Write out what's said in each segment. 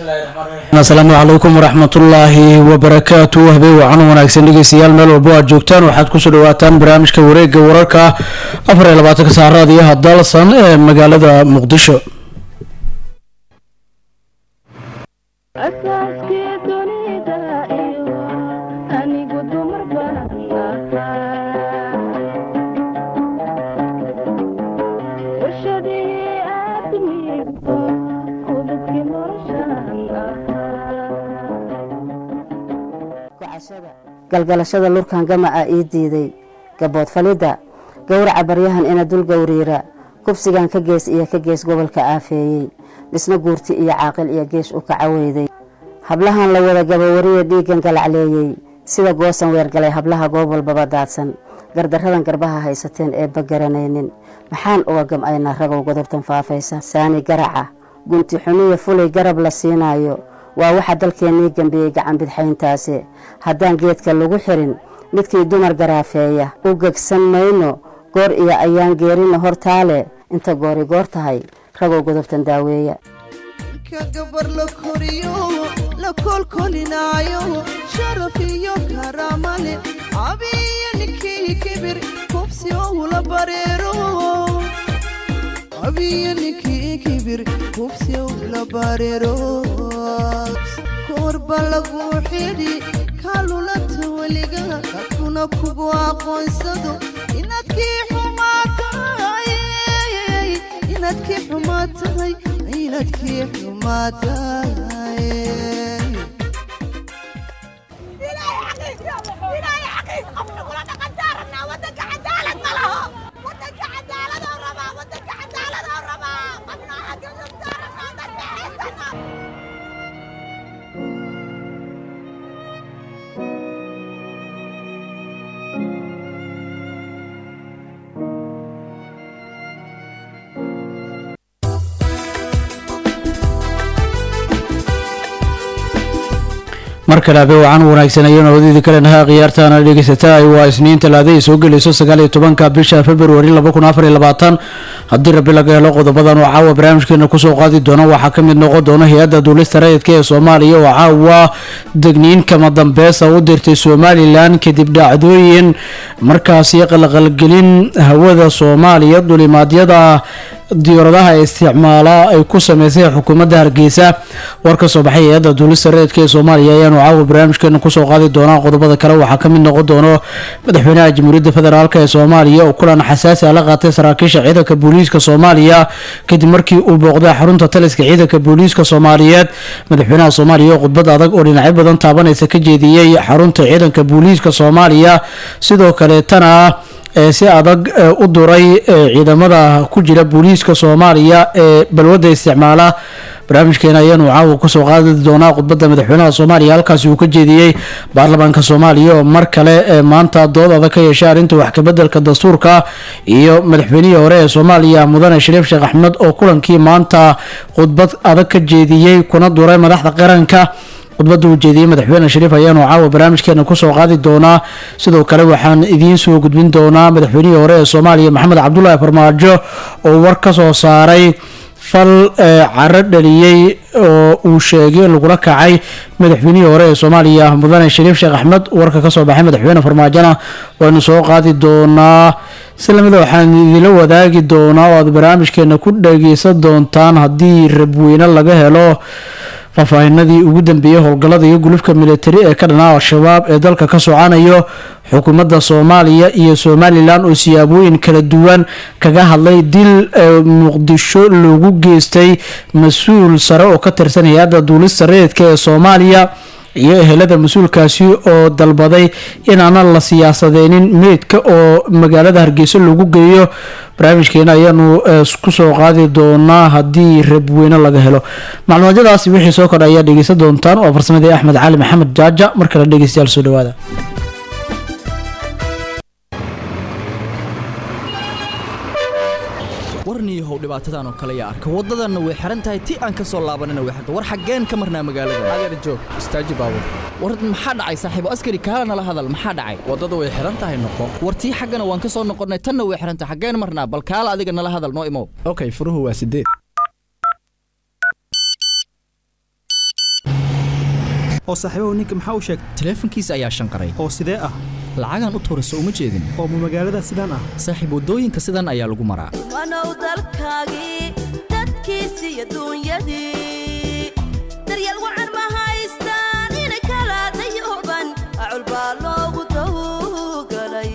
asalaamu calaykum waraxmatullaahi wabarakaatu habeen wacan wanaagsan dhegeystayaal meel walbo aad joogtaan waxaad kusoo dhawaataan barnaamijka wareega wararka afar iyo labaatanka saacraad iyo hadalsan ee magaalada muqdisho asaaskii dunida iyo anigu dumar baan ahaa bulshadii aadmigu udubkii noloshaan ahaa galgalashada lurkan gamaca ii diiday gabood falidda gowraca baryahan ina dul gowriira kubsigan ka gees iyo ka gees gobolka aafeeyey dhisna guurti iyo caaqil iyo geesh u kaca weyday hablahan la wada gabawariye dhiiggan galacleeyey sida goosan weergalay hablaha goob walbaba daadsan gardaradan garbaha haysateen ee bagaranaynin maxaan uga gam'aynaa ragow godobtan faafaysa saani garaca gunti xumiya fulay garab la siinaayo waa waxa dalkeennii gambiyey gacan bidxayntaasi haddaan geedka lagu xirin midkii dumar garaafeeya u gegsan mayno goor iyo ayaan geerina hortaale inta goori goor tahay ragow godobtan daaweeya ka gabar la koriyo la kolkolinaayo sharaf iyo karaamale abiyo ninkii kibir kufsi ula bareero abiyo ninkii kibir kufsi ula bareero koorba lagu xidhi kaalulata weliga kakuna kugu aqoonsado inadkii xumaatahay inadkii xumaatahay inadkii xumaatahay mar kale habeen wacan wanaagsan ayaan oodidi kalenaha khiyaartaana dhegeysataa waa isniin talaada ay soo gelayso sagaal iyo tobanka bisha februari laba kun afar iyo labaatan haddii rabi laga helo qodobadan oo caawa barnaamijkeena kusoo qaadi doona waxaa ka mid noqon doona hay-adda duulista rayidka ee soomaaliya oo caawa degniin kama dambeesa u dirtay somalilan kadib dhacdooyin markaasi qalqalgelin hawada soomaaliya dulimaadyada diyaaradaha isticmaala ay ku sameysay xukuumadda hargeysa war ka soo baxay hay-adda duulista rayidka ee soomaaliya ayaanu caawa barnaamijkeena kusoo qaadi doonaa qodobada kale waxaa ka mid noqon doono madaxweynaha jamhuuriyadda federaalk ee soomaaliya oo kulan xasaasi ah la qaatay saraakiisha ciidanka booliiska soomaaliya kadib markii uu booqday xarunta taliska ciidanka booliiska soomaaliyeed madaxweynaha soomaaliya oo khudbad adag oo dhinacyo badan taabanaysa ka jeediyey xarunta ciidanka booliiska soomaaliya sidoo kaleetana ee si adag u duray ciidamada ku jira booliiska soomaaliya ee balwadda isticmaala barnaamijkeena ayaanu caawa kusoo qaadi doonaa khudbadda madaxweynaha soomaaliya halkaasi uu ka jeediyey baarlamaanka soomaaliya oo mar kale maanta dood adag ka yeeshay arrinta wax kabedelka dastuurka iyo madaxweynihii hore ee soomaaliya mudane shariif sheekh axmed oo kulankii maanta khudbad adag ka jeediyey kuna duray madaxda qaranka khudbadda uu jeediyey madaxweyne shariif ayaanu caawa barnaamijkeena kusoo qaadi doonaa sidoo kale waxaan idiin soo gudbin doonaa madaxweynihii hore ee soomaaliya maxamed cabdulaahi farmaajo oo war ka soo saaray fal caro dhaliyey oo uu sheegay in lagula kacay madaxweynihii hore ee soomaaliya mudane shariif sheekh axmed warka kasoo baxay madaxweyne farmaajona waynu soo qaadi doonaa si lamida waxaan idinla wadaagi doonaa oo aad barnaamijkeena ku dhageysan doontaan haddii rabweyne laga helo faahfaahinadii ugu dambeeyey howlgallada iyo gulufka militari ee ka dhanaa al-shabaab ee dalka ka socanayo xukuumadda soomaaliya iyo somalilan oo siyaabooyin kala duwan kaga hadlay dil muqdisho loogu geystay mas-uul sare oo ka tirsan hay-adda duulista rayidka ee soomaaliya iyo ehelada mas-uulkaasi oo dalbaday inaanan la siyaasadeynin meydka oo magaalada hargeysa lagu geeyo barnaamijkeena ayaanu kusoo qaadi doonaa haddii rabweyne laga helo macluumadyadaasi wixii soo kordha ayaa dhegeysan doontaan oo farsamadii axmed cali maxamed jaaja mar kale dhegeystayaal soo dhawaada warniyahow dhibaatadan oo kale yaa arka waddadanna way xihan tahay ti aan ka soo laabanina way xiran war xaggeen ka marnaa magaalada adeer joog istaaji baabur war maxaa dhacay saaxiibo askari kaala nala hadal maxaa dhacay waddada way xihan tahay noqo war tii xaggana waan ka soo noqonnay tanna way xihan tahay xaggeen marnaa bal kaala adiga nala hadal noo imow okay furuhu waa sideed oo saaxiibahu ninka maxaa u sheegay taleefankiisa ayaa shanqaray oo sidee ah lacagaan u tuurayso uma jeedin oo ma magaalada sidaan ah saaxiib waddooyinka sidan ayaa lagu maraa wanow dalkaagii dadkiisi iyo duunyadii daryeel wacan ma haystaan inay kala dayuban acul baa loogu dawgalay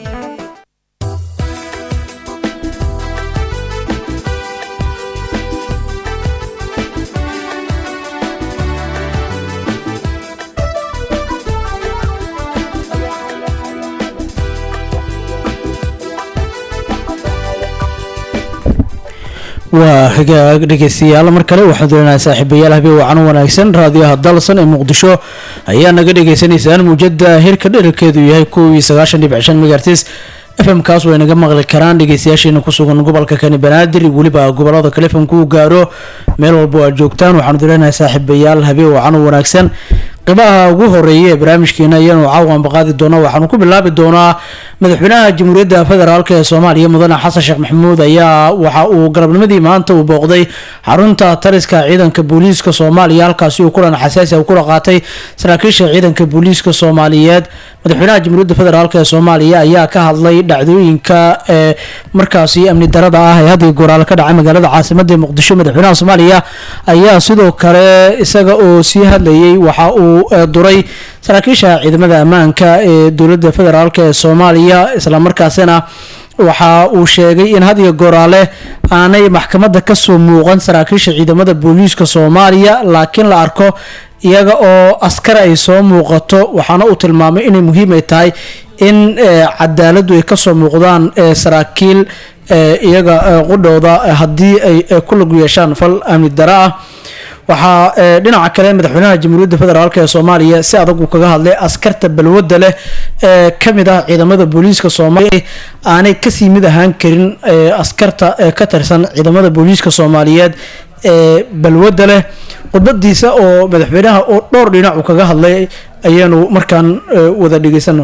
waa hagaag dhegeystayaal mar kale waxaan doonaynaa saaxiibayaal habeen wacan wanaagsan raadiyaha dalsan ee muqdisho ayaa naga dhagaysanaysaan muujada hirka dherarkeedu yahay kowii sagaashan dhibc shan megahertis fm kaas way naga maqli karaan dhegeystayaasheena ku sugan gobolka kani banaadir iyo weliba gobolada kale fm kuu gaaro meel walba oo aad joogtaan waxaanu doonaynaa saaxiibayaal habeen wacan wanaagsan qibaha ugu horeeya ee barnaamijkeena ayaanu caawan baqaadi doona waxaanu ku bilaabi doonaa madaxweynaha jamhuuriyadda federaalk ee soomaaliya mudane xasan sheekh maxamuud ayaa waxa uu galabnimadii maanta uu booqday xarunta taliska ciidanka booliiska soomaaliya halkaasi uu kulan xasaasi ah kula qaatay saraakiisha ciidanka booliiska soomaaliyeed madaxweynaha jamhuuriyadda federaalk ee soomaaliya ayaa ka hadlay dhacdooyinka ee markaasi amni darada ah ee haddii goraal ka dhacay magaalada caasimada ee muqdisho madaxweynaha soomaaliya ayaa sidoo kale isaga oo sii hadlayay waxa uu eh, duray saraakiisha ciidamada ammaanka ee dowladda federaalk ee soomaaliya islamarkaasina waxa uu sheegay in had iyo goraale aanay maxkamadda kasoo muuqan saraakiisha ciidamada booliiska soomaaliya laakiin la arko iyaga oo askar ay soo muuqato waxaana uu tilmaamay inay muhiim ay tahay in eh, cadaaladdu ay kasoo muuqdaan eh, saraakiil eh, iyaga eh, qudhooda eh, haddii ay eh, ku lug yeeshaan fal amni dara ah waxaa eh, dhinaca kale madaxweynaha jamhuuriyadda federaalk ee soomaaliya si adag uu kaga hadlay askarta balwadda leh ee kamid ah ciidamada booliiska soomaaliya aanay kasii mid ahaan karin eh, askarta eh, ka tirsan ciidamada booliiska soomaaliyeed ee balwadda leh khudbadiisa oo madaxweynaha oo dhowr dhinac uu kaga hadlay ayaanu markaan eh, wada dhegeysano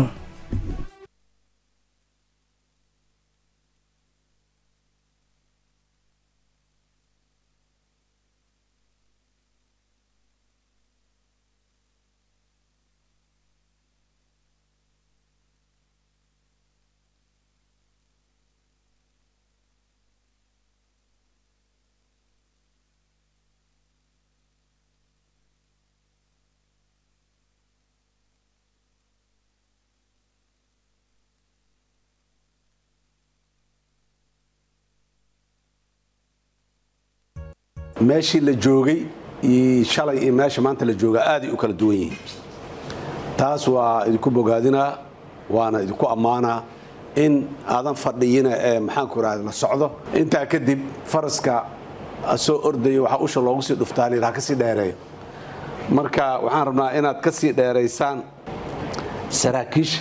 meeshii la joogay iyo shalay iyo meesha maanta la jooga aaday u kala duwan yihiin taas waa idinku bogaadinaa waana idinku ammaanaa in aadan fadhiyina ee maxaanku rahda la socdo intaa kadib faraska soo ordaya waxaa usha loogu sii dhuftaan ha ka sii dheereeyo marka waxaan rabnaa inaad ka sii dheeraysaan saraakiisha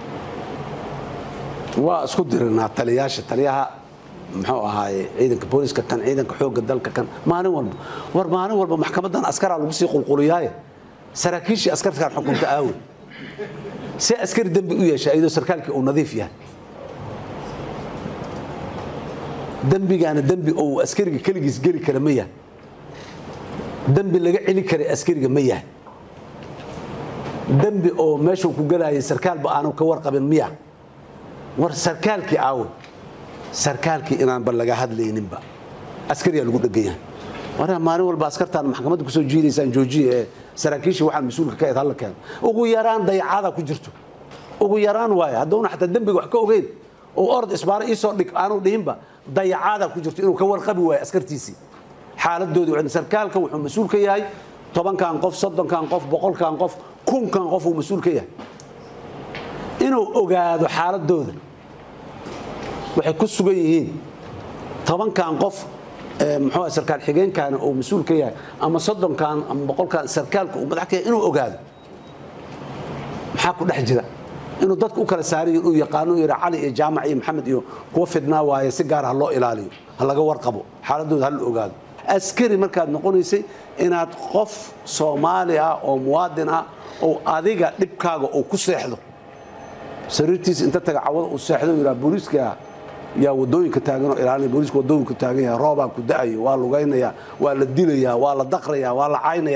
waa isku dirinaa taliyaasha taliyaha muxuu ahaaye ciidanka booliska kan ciidanka xoogga dalka kan maalin walba war maalin walba maxkamadan askaraa lagu sii qulquliyaaye saraakiishii askartaan xukunta aawe si askari dembi u yeesha iyadoo sarkaalkii uu nadiif yahay dembigaana dembi uu askariga keligiis geli kara ma yahay dembi laga celi karay askariga ma yahay dembi oo meeshuu ku gelaayay sarkaalba aanu ka warqabin miya war sarkaalkii aawe sarkaalkii inaanba laga hadlayninba askariyaa lagu dhegan yahay war maalin walba askartaan maxkamadda kusoo jiidaysaan joojiya ee saraakiisha waxaan mas-uulka ka eed halla keeno ugu yaraan dayacaada ku jirto ugu yaraan waaye hadduuna xataa dembiga wax ka ogeyn oo orod isbaaro iisoo dhig aanu dhihinba dayacaada ku jirto inuu ka warqabi waayo askartiisii xaaladoodii sarkaalka wuxuu mas-uul ka yahay tobankan qof soddonkan qof boqolkan qof kunkan qof uu mas-uul ka yahay inuu ogaado xaaladooda waxay ku sugan yihiin tobankan qof muxuu sarkaal xigeenkaana uu mas-uul ka yahay ama soddonkan ama boqolkan sarkaalka uu madax ka yahay inuu ogaado maxaa ku dhex jira inuu dadka u kala saariyo uu yaqaano uu yidhaa cali iyo jaamac iyo maxamed iyo kuwa fidnaa waaye si gaar ha loo ilaaliyo ha laga warqabo xaaladooda ha la ogaado askari markaad noqonaysay inaad qof soomaali ah oo muwaadin ah oo adiga dhibkaaga uu ku seexdo sariirtiisa inta taga cawada uu seexdo uu yidhaa booliiska yaa wadooyinka taagan oo ilaalinaya booliiska wadooyinku taagan yahay roobaa ku da'ayo waa lugaynaya waa la dilayaa waa la daqrayaa waa la caynayaa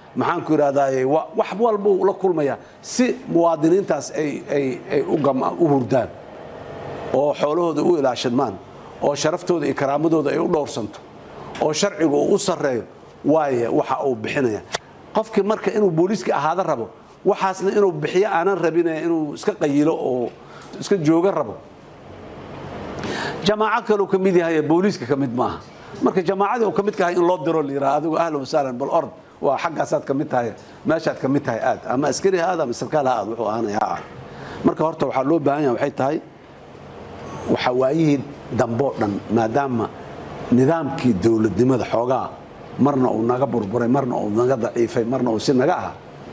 maxaan ku idhahdaa wax walba uu la kulmayaa si muwaadiniintaas ay ay ay u gama u hurdaan oo xoolahooda u ilaashadmaan oo sharaftooda iyo karaamadooda ay u dhowrsanto oo sharciga uu u sarreeyo waaye waxa uu bixinaya qofkii marka inuu booliiska ahaado rabo waxaasna inuu bixiyo aanan rabin inuu iska qayilo oo iska jooga rabo jamaaco kaleu ka mid yahay booliiska ka mid maaha marka jamaacadii uu ka mid kahay in loo diro la yidhaha adigu ahlan wasahlan bal ord waa xaggaasaad ka mid tahay meeshaad ka mid tahay aad ama askari ha aad ama sarkaal ha aad wuxuu ahaanaya ha aad marka horta waxaa loo baahan yahay waxay tahay waxa waayihii damboo dhan maadaama nidaamkii dowladnimada xoogaa marna uu naga burburay marna uu naga daciifay marna uu si naga aha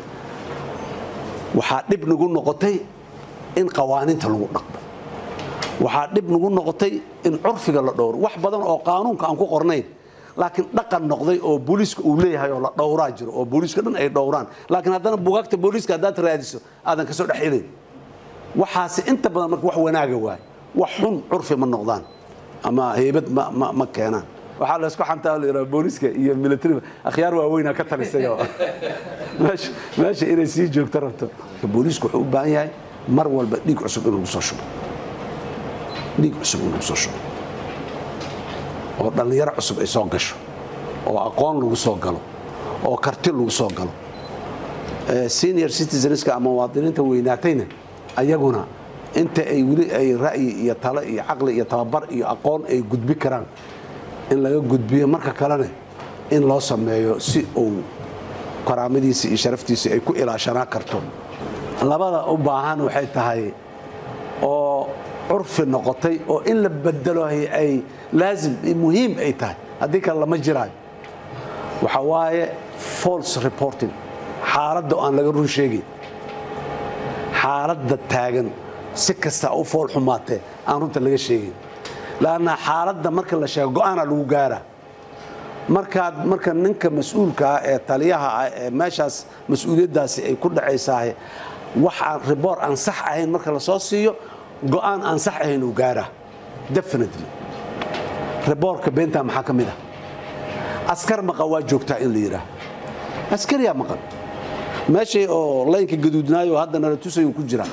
waxaa dhib nagu noqotay in qawaaniinta lagu dhaqmo waxaa dhib nagu noqotay in curfiga la dhowro wax badan oo qaanuunka aan ku qornayn laakiin dhaqan noqday oo booliiska uu leeyahay oo la dhowraa jiro oo booliiska dhan ay dhowraan laakiin haddana bugaagta booliiska haddaad raadiso aadan kasoo dhex helin waxaasi inta badan marka wax wanaaga waay wax xun curfi ma noqdaan ama heybad ma, ma, ma keenaan waxaa la isku xantaa la yidhaha booliiska iyo militariga akhyaar waaweynaa ka talisay oo meesha meesha inay sii joogto rabto booliisku wuxuu u baahan yahay mar walba dhiig cusub in lagu soo shubo dhiig cusub in lagu soo shubo oo dhallinyaro cusub ay soo gasho oo aqoon lagu soo galo oo karti lagu soo galo senior citizenska ama muwaadiniinta weynaatayna ayaguna inta ay weli ay ra'yi iyo talo iyo caqli iyo tababar iyo aqoon ay gudbi karaan in laga gudbiyo marka kalena in loo sameeyo si uu karaamadiisa iyo sharaftiisa ay ku ilaashanaa karto labada u baahan waxay tahay oo curfi noqotay oo in la bedelo ay laazim muhiim ay tahay haddii kale lama jiraayo waxa waaye false reporting xaaladda aan laga run sheegin xaaladda taagan si kasta u fool xumaatee aan runta laga sheegin lanna xaaladda marka la sheego go-aana lagu gaara markaad marka ninka mas-uulka ah ee taliyaha ah ee meeshaas mas-uuliyaddaasi ay ku dhacaysaah wax aan riboor aan sax ahayn marka la soo siiyo go-aan aan sax ahayn uu gaara definitely riboorka beentaa maxaa ka mid ah askar maqan waa joogtaa in la yidhaah askariyaa maqan meeshay oo laynka gaduudnaayo haddana la tusayu ku jira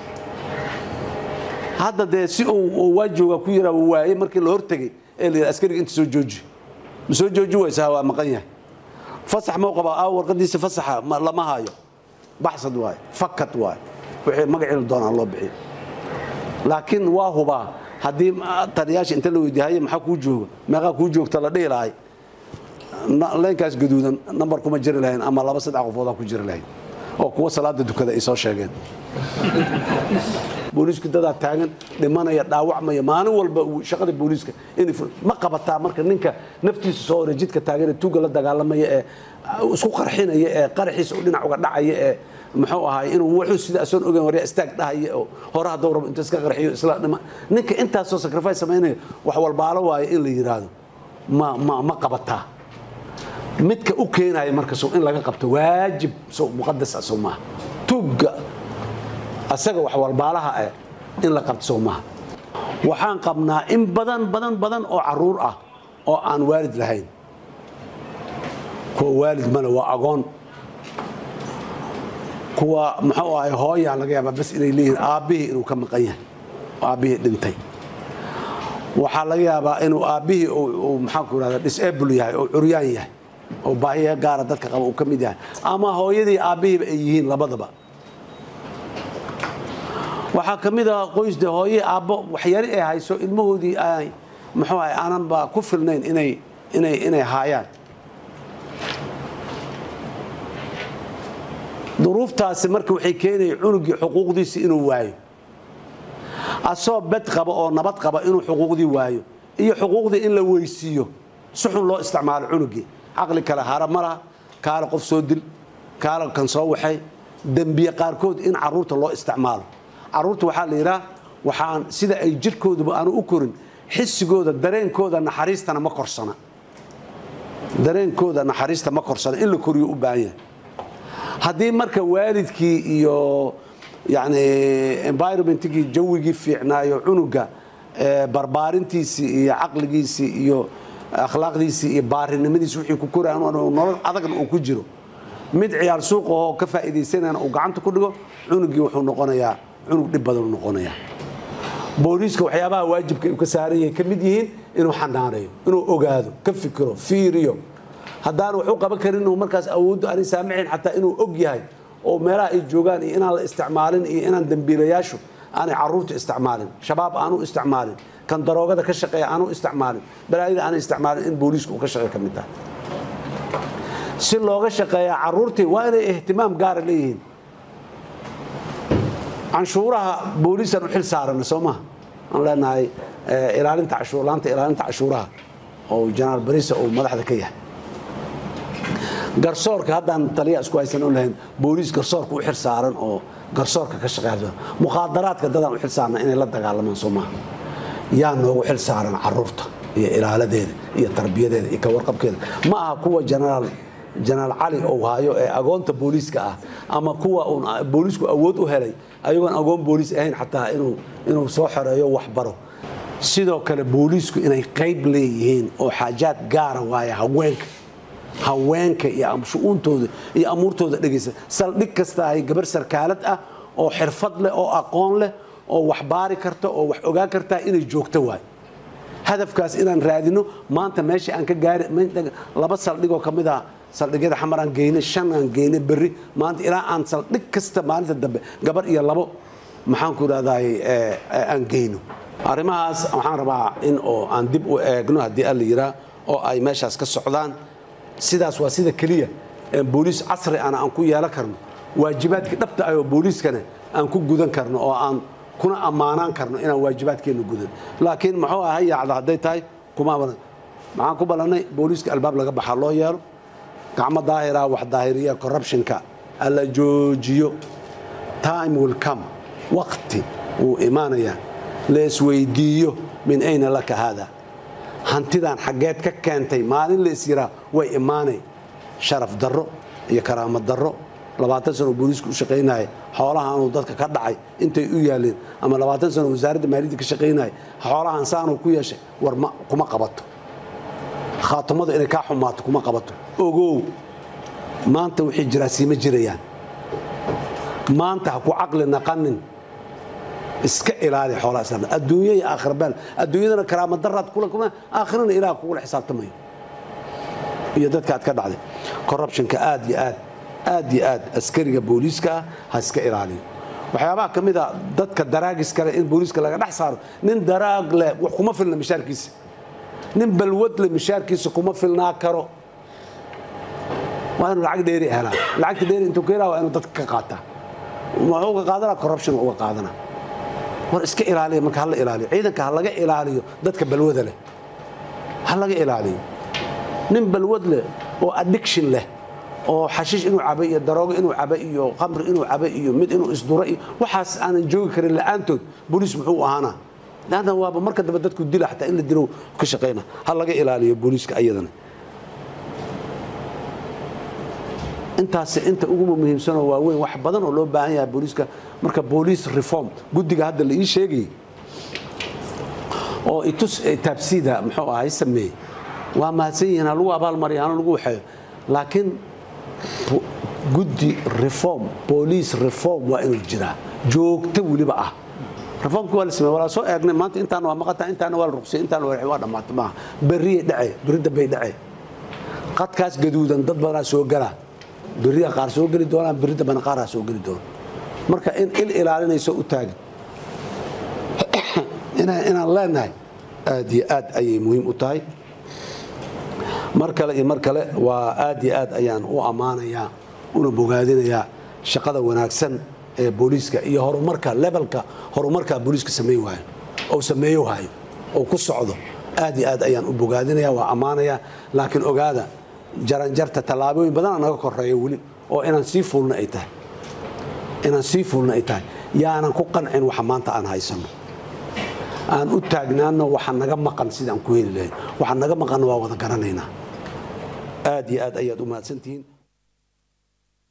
hadda dee si uu waa jooga ku yira waayey markii la hortegay ee la yidhaha askariga inta soo jooji ma soo jooji waysaa waa maqan yahay fasax mau qabaa aa warqadiisa fasaxa lama hayo baxsad waaye fakad waaye wixii magacii la doonaa loo bixiyo laakiin waa hubaa haddii taliyaasha inta la weydiihaye maxaa kuu jooga meeqaa kuu joogta la dhihi lahay leynkaas gaduudan nambar kuma jiri lahayn ama laba saddex qofoodaa ku jiri lahayn oo kuwa salaada dukada ay soo sheegeen booliisku dadaa taagan dhimanaya dhaawacmaya maalin walba shaqada booliiska ma qabataa marka ninka naftiisa soo hore jidka taagan ee tuuga la dagaalamaya ee isku qarxinaya ee qaraxiisa u dhinac uga dhacaya ee muxuu ahaay inuu wuxuu sida asoon ogeyn hore istaag dhahaya oo hore hadduu rabo inta iska qarxiyo isla dhima ninka intaasoo sacrifice samaynaya wax walbaalo waayo in la yidhaahdo ma ma ma qabataa midka u keenaya marka in laga qabto waajib muqadas ah soo maaha tuugga asaga wax walbaalaha ah in la qabto soo maaha waxaan qabnaa in badan badan badan oo caruur ah oo aan waalid lahayn kuwa waalid male waa agoon kuwa muxuu ahay hooyaa laga yaabaa bas inay leeyihiin aabbihii inuu ka maqan yahay aabbihii dhintay waxaa laga yaabaa inuu aabbihii maxaanku irahda disable yahay oo curyaan yahay oo baahiya gaara dadka qaba uu ka mid yahay ama hooyadii aabbihiiba ay yihiin labadaba waxaa ka mid ah qoysde hooye aabbo waxyari ay hayso ilmahoodii ay muxuu ahay aananba ku filnayn inay inay inay haayaan duruuftaasi marka waxay keenaya cunugii xuquuqdiisi inuu waayo asoo bed qaba oo nabad qaba inuu xuquuqdii waayo iyo xuquuqdii in la weysiiyo si xun loo isticmaalo cunugii caqli kale hara ma laha kaale qof soo dil kaale kan soo waxay dembiye qaarkood in caruurta loo isticmaalo caruurta waxaa la yidhaha waxaan sida ay jirhkooduba aanu u korin xisigooda dareenkooda naxariistana ma korsana dareenkooda naxariista ma korsana in la koriyo u baahan yahay haddii marka waalidkii iyo yani environmentkii jawigii fiicnaayo cunuga barbaarintiisii iyo caqligiisii iyo akhlaaqdiisii iyo baarinimadiisi wixii ku koraan nolol adagna uu ku jiro mid ciyaar suuqa oo ka faa'iidaysanayana uu gacanta ku dhigo cunugii wuxuu noqonayaa cunug dhib badan noqonayaa booliiska waxyaabaha waajibka uu ka saaran yahay ka mid yihiin inuu xanaaneeyo inuu ogaado ka fikiro fiiriyo haddaan wax u qaban karin inuu markaas awooddu aanay saamixin xataa inuu og yahay oo meelaha ay joogaan iyo inaan la isticmaalin iyo inaan dembiilayaashu aanay caruurta isticmaalin shabaab aanu isticmaalin kan daroogada ka shaqeeya aanu isticmaalin balaayada aanay isticmaalin in booliisku uu ka shaqeeyo ka mid tahay si looga shaqeeyaa caruurtii waa inay ihtimaam gaara leeyihiin canshuuraha booliisaan u xil saarana soo maha aan leenahay ilaalinta cashuur laanta ilaalinta cashuuraha oo janaal barisa uu madaxda ka yahay garsoorka haddaan taliya isku haysan u lahayn booliis garsoorka u xil saaran oo garsoorka ka shaqeeya mukhaadaraadka dadaan u xil saarna inay la dagaalamaan soo maha yaa noogu xil saaran caruurta iyo ilaaladeeda iyo tarbiyadeeda iyo ka warqabkeeda ma aha kuwa jenaraal jenaraal cali ou hayo ee agoonta booliiska ah ama kuwa uun booliisku awood u helay ayagoon agoon booliis ahayn xataa inuu inuu soo xoreeyo wax baro sidoo kale booliisku inay qayb leeyihiin oo xaajaad gaara waaya haweenka haweenka iyo shu-uuntooda iyo amuurtooda dhegaysa saldhig kasta ay gabar sarkaalad ah oo xirfad leh oo aqoon leh oo wax baari karta oo wax ogaan kartaa inay joogto waay hadafkaas inaan raadino maanta meesha aan ka gaari laba saldhigoo ka mid ah saldhigyada xamar aan geynay shan aan geynay berri maanta ilaa aan saldhig kasta maalinta dambe gabar iyo labo maxaan ku idhahdaay aan geyno arrimahaas waxaan rabaa in oo aan dib u eegno haddii alla yiraa oo ay meeshaas ka socdaan sidaas waa sida keliya booliis casri ana aan ku yeelan karno waajibaadkii dhabta ah oo booliiskana aan ku gudan karno oo aan kuna ammaanaan karno inaan waajibaadkeenna gudan laakiin muxuu aha yaacda hadday tahay kuma maxaan ku ballannay booliiska albaab laga baxaa loo yeelo gacmo daahira wax daahiriya corruptionka alla joojiyo time will come waqti wuu imaanayaa la isweydiiyo min ayna laka haada hantidan xaggeed ka keentay maalin la is yiraa way imaanay sharaf darro iyo karaamo darro labaatan sano booliisku u shaqaynaya xoolahaanuu dadka ka dhacay intay u yaaleen ama labaatan sano wasaaradda maaliyadda ka shaqaynaya xoolahan saanuu ku yeeshay war kuma qabato khaatamadu inay kaa xumaato kuma qabato ogow maanta wixii jiraa siima jirayaan maanta ha ku caqli naqanin iska ilaali xoolaha islaamka adduunya iyo aakhira baal adduunyadana karaama daraad kula kulma aakhirana ilaah kugula xisaabtamayo iyo dadka aad ka dhacday corruptionka aad iyo aad aad iyo aad askariga booliiska ah ha iska ilaaliyo waxyaabaha ka mid a dadka daraagis kale in booliiska laga dhex saaro nin daraag leh wax kuma filna mishaarkiisa nin balwad leh mishaarkiisa kuma filnaa karo waa inuu lacag dheeri helaa lacagta dheeri intuu ka helaa waa inuu dadka ka qaataa muxuu ka qaadanaa corruption uga qaadanaa war iska ilaaliya marka hala ilaaliyo ciidanka ha laga ilaaliyo dadka balwada leh ha laga ilaaliyo nin balwad leh oo addiction leh oo xashiish inuu cabo iyo daroogo inuu cabo iyo khamri inuu cabo iyo mid inuu isduro iyo waxaas aanan joogi karin la'aantood booliis muxuu ahaanaa laanna waaba marka dambe dadku dila xataa in la dilo ka shaqayna ha laga ilaaliyo booliiska ayadana intaas inta ugu muhiimsanoo waaweyn wax badan oo loo baahan yahay booliiska marka booliis reform guddiga hadda la ii sheegayay oo itus taabsiida muxuu ahay sameeyey waa mahadsan yihiin ha lagu abaalmariyo hana lagu waxeeyo laakiin guddi reform booliis reform waa inuu jiraa joogto weliba ah reformki waa la samey walaa soo eegnay maanta intaana waa maqantaa intaana waa la ruqsay intaana waa waa dhammaatay maaha berriyay dhacee berri dambay dhacee qadkaas gaduudan dad badanaa soo galaa berriya qaar soo geli doonaan berri dambana qaaraa soo geli doona marka in il ilaalinayso u taagin inaan leenahay aad iyo aad ayay muhiim u tahay mar kale iyo mar kale waa aad iyo aad ayaan u ammaanayaa una bogaadinayaa shaqada wanaagsan ee booliiska iyo horumarka levelka horumarka booliiska samayn waayo oo sameeyo hayo oo ku socdo aad iyo aad ayaan u bogaadinaya waa ammaanaya laakiin ogaada jaranjarta tallaabooyin badan naga koreeya weli oo inaan sii fuulna ay tahay inaan sii fuulna ay tahay yaanan ku qancin waxa maanta aan haysano aan u taagnaano waxa naga maqan sidaan ku heli lahayn waxa naga maqanna waa wada garanaynaa aad iyo aad ayaad u mahadsantihiin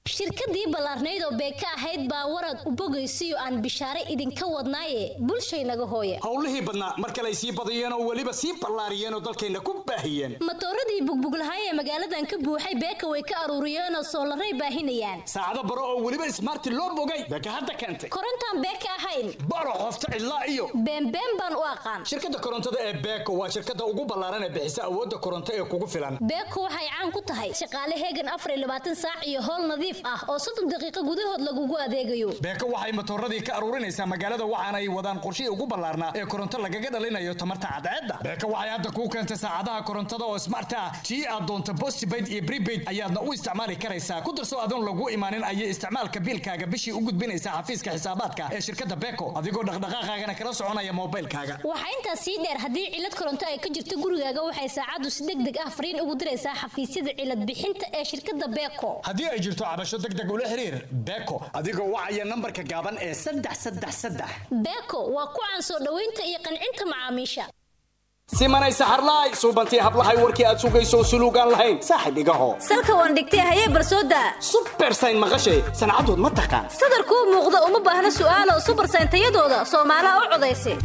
shirkadii ballaarnayd oo beeka ahayd baa warad u bogaysiyo aan bishaare idinka wadnaaye bulshaynaga hooya howlihii badnaa mar kale ay sii badiyeen oo weliba sii ballaariyeen oo dalkayna ku baahiyeen matooradii bugbuglahay ee magaaladan ka buuxay beeka way ka aruuriyeenoo soolaray baahinayaan saacado baro oo weliba ismaarti loo bogay beeka hadda keentay korontaan beeka ahayn baro qofta cidlaa iyo beenbeen baan u aqaan shirkadda korontada ee beeko waa shirkadda ugu ballaaran ee bixisa awoodda koronto ee kugu filan beeko waxay caan ku tahay shaqaale heegan afar iyo labaatan saac iyo howl nadiif ah oo soddon daqiiqo gudahood lagugu adeegayo beeko waxay matooradii ka aruurinaysaa magaalada waxaana ay wadaan qorshihii ugu ballaarnaa ee koronto lagaga dhalinayo tamarta cadceedda beeko waxay hadda kuu keentay saacadaha korontada oo smart ah tii aad doonto postpaid iyo prepaid ayaadna u isticmaali karaysaa ku darso adoon lagu imaanin ayay isticmaalka biilkaaga bishii u gudbinaysaa xafiiska xisaabaadka ee shirkadda beeko adigoo dhaqdhaqaaqaagana kala soconaya moobilkaaga waxaa intaas sii dheer haddii cilad koronto ay ka jirto gurigaaga waxay saacaddu si deg deg ah fariin ugu diraysaa xafiisyada cilad bixinta ee shirkadda beeko haddii ay jirto cabasho degdeg ula xiriir beeko adigoo wacaya nambarka gaaban ee saddex saddex saddex beeko waa ku caan soo dhoweynta iyo qancinta macaamiisha simanay saxarlaay suubantii hablahay warkii aad sugayso suluugaan lahayn saaxib igaho salka waan dhigtay hayee barsooda subersayn maqashay sancadood ma taqaan sadarkuu muuqda uma baahna su'aalo subersayn tayadooda soomaalaha u codaysa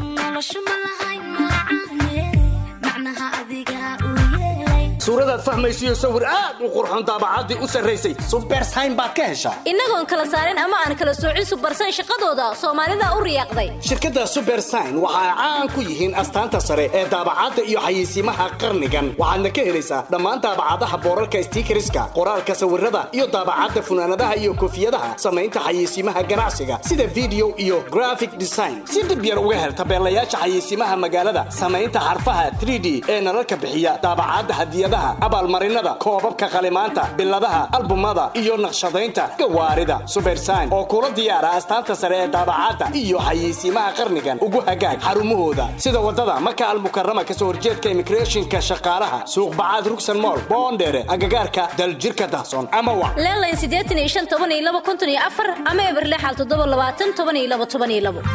suuradaad fahmaysiyo sawir aad u qurxoon daabacaddii u sarraysay subersayn baad ka heshaa innagoon kala saarin ama aan kala soocin subersayn shaqadooda soomaalida u riyaaqday shirkadda subersign waxa ay caan ku yihiin astaanta sare ee daabacadda iyo xayeysiimaha qarnigan waxaadna ka helaysaa dhammaan daabacadaha boorarka stiikariska qoraalka sawirada iyo daabacadda funaanadaha iyo koofiyadaha samaynta xayeysiimaha ganacsiga sida video iyo graphic design si dhib yar uga hel tabeelayaasha xayeysiimaha magaalada samaynta xarfaha 3d ee nalalka bixiya daabacadda hadiyadaha abaalmarinada koobabka qalimaanta biladaha albumada iyo naqshadaynta gawaarida subersign oo kula diyaara astaanta sare ee daabacadda iyo xayeysiimaha qarnigan ugu hagaag xarumahooda sida wadada maka almukarama kasoo horjeedka immigrationka shaqaalaha suuq bacaad rugsan mool boondheere agagaarka daljirka dahsoon ama wa leelayn siddeetan iyo shan toban iyo laba konton iyo afar ama eberlexal toddoba labaatan toban iyo laba toban iyo labo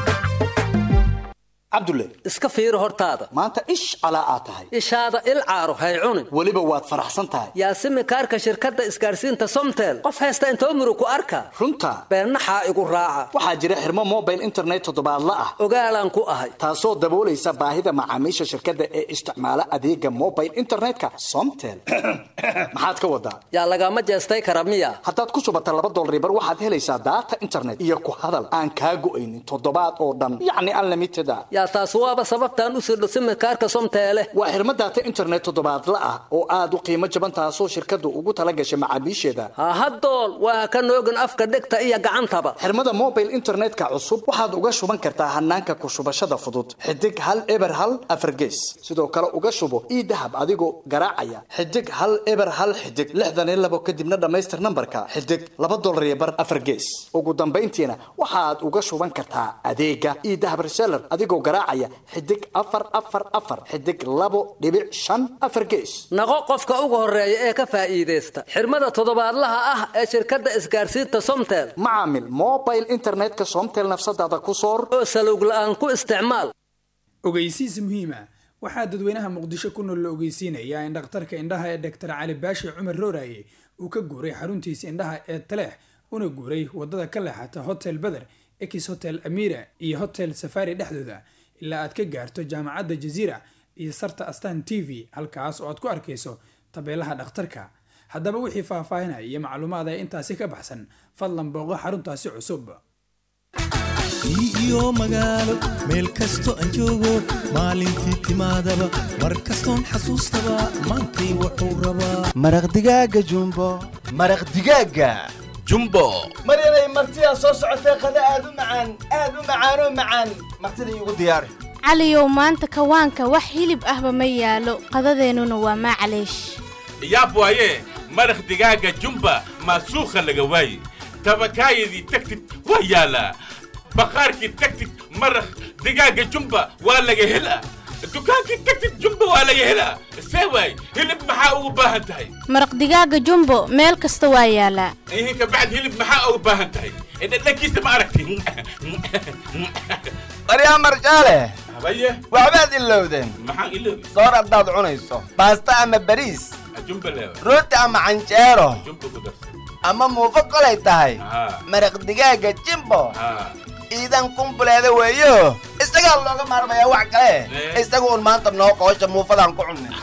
cabdulle iska fiiri hortaada maanta ish calaa aad tahay ishaada il caaro hay cunin weliba waad faraxsan tahay yaasimi kaarka shirkadda isgaarsiinta somtel qof haysta intoo murug ku arka runta beennaxaa igu raaca waxaa jira xirmo mobile internet toddobaadla ah ogaalaan ku ahay taasoo daboolaysa baahida macaamiisha shirkadda ee isticmaala adeega mobile internetka somtel maxaad ka wadaa yaa lagama jeestay kara miya haddaad ku shubata laba dolaribar waxaad helaysaa daata internet iyo ku hadal aan kaa go'aynin toddobaad oo dhan yacni unlimited a yaa taas waaba sababtaan u sirdho simikaarka somteele waa xirmo daata internet toddobaadla ah oo aad u qiimo jaban taasoo shirkaddu ugu tala gashay macaamiisheeda hahadool waa ka noogin afka dhegta iyo gacantaba xirmada mobile internetka cusub waxaad uga shuban kartaa hanaanka ku shubashada fudud xidig hal eber hal afargees sidoo kale uga shubo ii dahab adigoo garaacaya xidig hal eber hal xidig lixdan iyo labo kadibna dhammaystir nambarka xidig laba dolar iyo bar afargees ugu dambayntiina waxaad uga shuban kartaa adeega ii dahab reseller adigoo garaacaya xidig afar afar afar xidig labo dhibic shan afar gees naqo qofka ugu horeeya ee ka faa'iidaysta xirmada toddobaadlaha ah ee shirkadda isgaarsiinta somtel macaamil mobile internetka somtel nafsadaada ku soor oo salowg la'aan ku isticmaal ogeysiis muhiima waxaa dadweynaha muqdisho ku nool la ogeysiinayaa in dhakhtarka indhaha ee dhaktar cali baashi cumar rooraye uu ka guuray xaruntiisa indhaha ee taleex una guuray wadada ka leexata hotel beder ex hotel amira iyo hotel safari dhexdooda ilaa aad ka gaarto jaamacadda jaziira iyo sarta astan t v halkaas oo aad ku arkayso tabeelaha dhakhtarka haddaba wixii faahfaahinaya iyo macluumaad ee intaasi ka baxsan fadlan booqo xaruntaasi cusub iyo magaalo meel kasto aan joogo maalintii timaadaba mar kastoon xasuustaba maantay wuxuu rabaa maraq digaaga jumbo maraq digaaga jumbo maryanay martidaa soo socotee qada aad u macaan aad u macaanoo macaan martida iigu diyaari caliyow maanta kawaanka wax hilib ahba ma yaalo qadadeennuna waa maclaysh yaab waaye maraq digaaga jumba maasuukha laga waaye tabakaayadii tagtid waa yaalaa baqaarkii tagtid maraq digaaga jumba waa laga helaa dukaankii tagtid jumba waa laga helaa see waay hilib maxaa ugu baahan tahay maraq digaaga jumbo meel kasta waa yaalaa ihin kabacd hilib maxaa ugu baahan tahay dhadhankiisa ma aragti baryaa marjaale habaye waxbaad ilowdeen maxaan iloobi soor haddaad cunayso baasta ama bariis jumba leewa rooti ama canjeero jumba ku darsa ama muufo kolay tahay maraq digaaga jimbo iidan kumbuleeda weeyo isagaa looga maarmayaa wax kale isaga un maanta noo qoosha muufadaan ku cunnay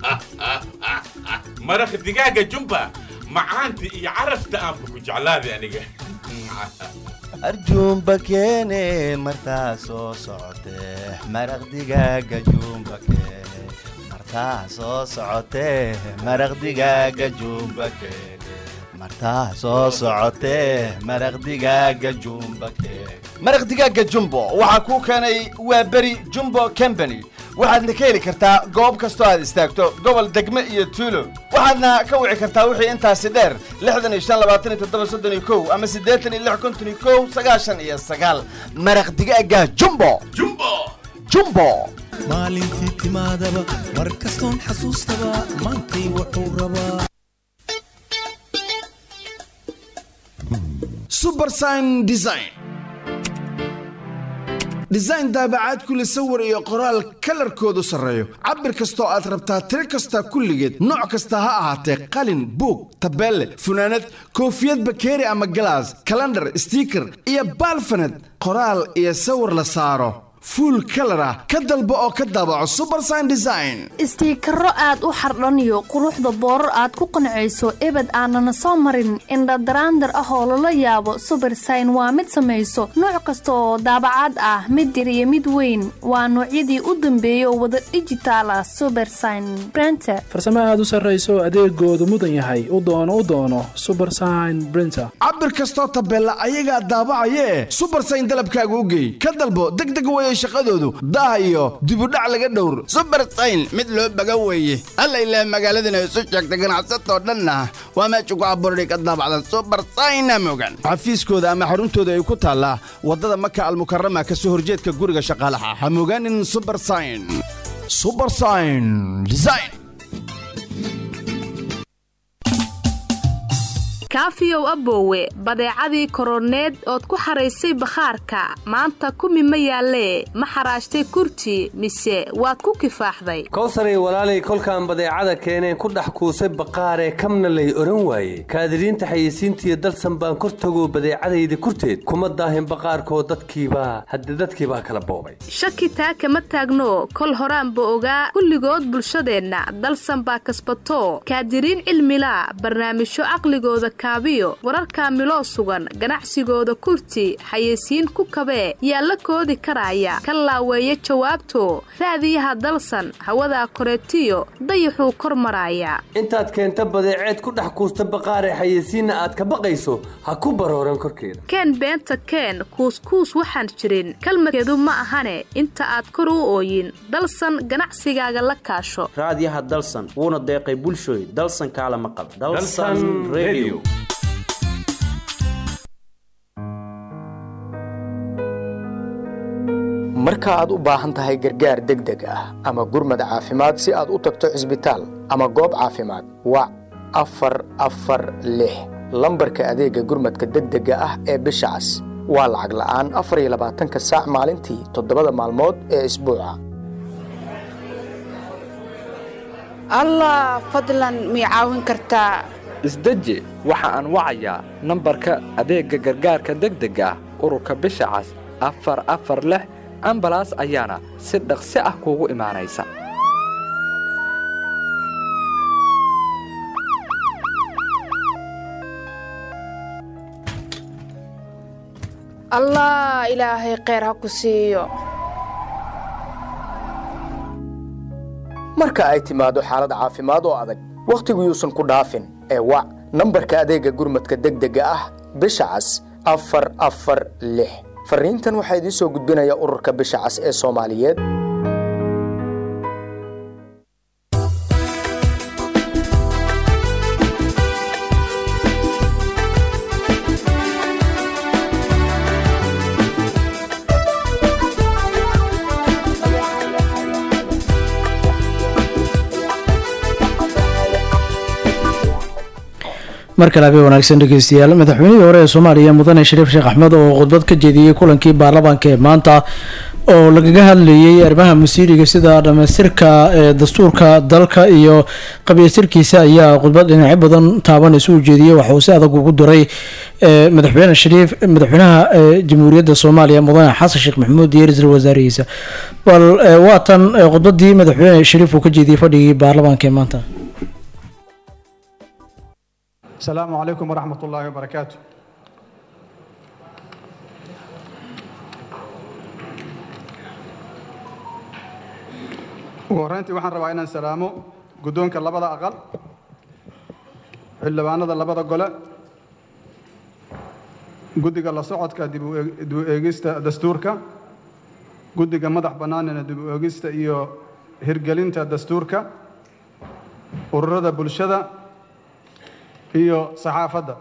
maraq digaaga jumba macaanta iyo carafta aanba ku jeclaaday aniga arjuumba keene martaa soo socotee maraq digaaga juumba keene martaa soo socotee maraq digaaga juumba keene martaa soo socotee maraq digaaga juumba keene maraq digaaga jumbo waxaa kuu keenay waa beri jumbo company waxaadna ka heli kartaa goob kastoo aad istaagto gobol degme iyo tuulo waxaadna ka wici kartaa wixii intaasi dheer lixdan iyo shan labaatan iyo toddoba soddon iyo kow ama siddeetan iyo lix konton iyo kow sagaashan iyo sagaal maraq digaaga jumbo jumbo jumbo maalintii timaadaba mar kastoon xasuustaba maantay wuxuu rabaa subersign design design daabacaad kule sawir iyo qoraal kalarkoodu sarreeyo cabir kastoo aad rabtaa tiro kasta kulligeed nooc kasta ha ahaatee qalin buug tabeelle funaanad koofiyad bakeeri ama galaas kalandhar stiiker iyo baalfaned qoraal iyo sawir la saaro fuul kalar ah ka dalbo oo ka daabaco subersign design istiikaro aad u xardhaniyo quruxda boorar aad ku qancayso ebed aanana soo marin indhadaraandar ah oo lala yaabo subersign waa mid samayso nooc kasta oo daabacaad ah mid yar iyo mid weyn waa noocyadii u dambeeyay oo wada dhijitaal ah subersign brenter farsamo aad u sarrayso adeegoodu mudan yahay u doono u doono subersign brinter cabir kastoo tabeella ayagaa daabacayee subersign dalabkaaga u geey ka dalbo degdeg weye shaqadoodu daah iyo dibudhac laga dhowr subersayn mid loo baga weeye alla ilaah magaaladana isu sheegta ganacsatoo dhanna waa meesha ku abuurhay ka daabacdan subersayna mogan xafiiskooda ama xaruntooda ay ku taallaa waddada maka almukarama ka soo horjeedka guriga shaqaalaha ha mogaanin subersayn subersayn design kaafiyow aboowe badeecadii koroneed ood ku xaraysay bakhaarka maanta kumi ma yaallee ma xaraashtay kurti mise waad ku kifaaxday kowsaray walaalay kolkaan badeecada keeneen ku dhex kuusay baqaaree kamna lay odhan waaye kaadiriinta xayeysiintiiyo dalsan baan kor tagoo badeecadayda kurteed kuma daahin baqaarkoo dadkiibaa hadde dadkiibaa kala boobay shaki taa kama taagno kol horaanba ogaa kulligood bulshadeenna dalsan baa kasbato kaadiriin cilmilaa barnaamijyo caqligooda wararka miloo sugan ganacsigooda kurti xayeysiin ku kabee yaa la koodi karaya ka laaweeya jawaabto raadiyaha dalsan hawadaa koreetiyo dayaxuu kor maraaya intaad keenta badeeceed ku dhex kuusta baqaaree xayeysiinna aad ka baqayso ha ku barooran korkeeda keen beenta keen kuuskuus waxaan jirin kalmadkeedu ma ahane inta aad kor u ooyin dalsan ganacsigaaga la kaasho raadiyaha dalsan wuuna deeqay bulshooy dalsan kaala maqal marka aad u baahan tahay gargaar degdeg ah ama gurmad caafimaad si aad u tagto cisbitaal ama goob caafimaad wac afar afar lix lambarka adeegga gurmadka degdega ah ee bisha cas waa lacag la'aan afar iyo labaatanka saac maalintii toddobada maalmood ee isbuuca allah fadlan mii caawin kartaa isdeji waxa aan wacayaa nambarka adeegga gargaarka degdega ah ururka bisha cas afar afar lix ambalaas ayaana si dhaqsi ah kuugu imaanaysa allah ilaahay kheyr ha ku siiyo marka ay timaado xaalad caafimaad oo adag wakhtigu yuusan ku dhaafin ee wac nambarka adeegga gurmadka degdega ah bisha cas afar afar lix farriintan waxaa idiin soo gudbinaya ururka bisha cas ee soomaaliyeed mar kale habeen wanaagsan dhegeystayaal madaxweynihii hore ee soomaaliya mudane shariif sheekh axmed oo khudbad ka jeediyey kulankii baarlamaanka ee maanta oo lagaga hadlayay arrimaha masiiriga sida dhamaystirka ee dastuurka dalka iyo qabiyatirkiisa ayaa khudbad dhinacyo badan taabanaysa u jeediyey waxa uu si adag ugu diray ee madaxweyne shariif madaxweynaha ee jamhuuriyadda soomaaliya mudane xasan sheekh maxamuud iyo ra-iisul wasaarihiisa bal ee, waa tan ee, khudbadii madaxweyne shariif uu ka jeediyey fadhigii baarlamaanka ee maanta السلام عليكم ورحمة الله وبركاته ugu horreyntii waxaan rabaa inaan salaamo guddoonka labada aqal xildhibaanada labada gole guddiga la socodka dib u eeg- dib u eegista dastuurka guddiga madax bannaanina dib u eegista iyo hirgelinta dastuurka ururada bulshada iyo saxaafadda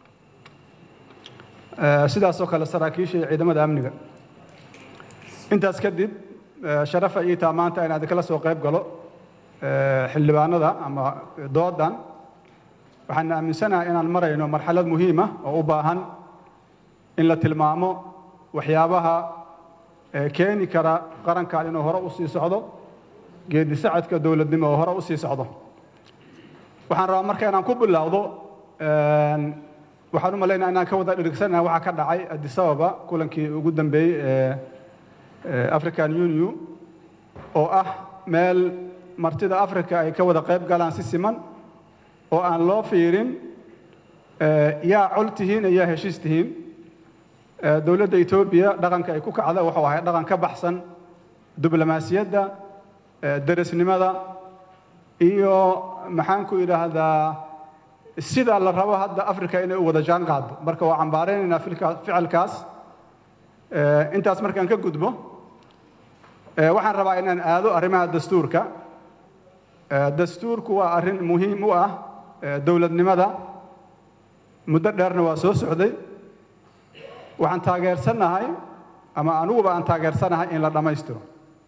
Eh, sidaas oo kale saraakiisha iyo ciidamada amniga intaas kadib eh, sharafa ii taa maanta inaan kala soo qayb galo eh, xildhibaanada ama doodan waxaan aaminsanahay inaan marayno marxalad muhiima oo u baahan in la tilmaamo waxyaabaha eh, keeni kara qarankan inuu hore u sii socdo geedi sacadka dowladnimo oo hore u sii socdo waxaan rabaa marka inaan ku bilowdo een, waxaan u malaynaa inaan ka wada dhirigsanahay waxa ka dhacay addis ababa kulankii ugu dambeeyey ee ee african union oo ah meel martida africa ay ka wada qayb galaan si siman oo aan loo fiirin ee, yaa col tihiin iyo yaa heshiis tihiin Ee, dowladda etoobiya dhaqanka ay ku kacda wuxuu ahay dhaqan ka baxsan diblomaasiyadda ee, derisnimada iyo maxaan ku idhaahdaa sida la rabo hadda africa inay u wada jaan qaado marka waa cambaareynayna filka- ficilkaas Ee, intaas markaan ka gudbo ee, waxaan rabaa inaan aado arrimaha dastuurka Ee, dastuurku waa arrin muhiim u ah ee, dowladnimada muddo dheerna waa soo socday waxaan taageersanahay ama aniguba aan taageersanahay in la dhammaystiro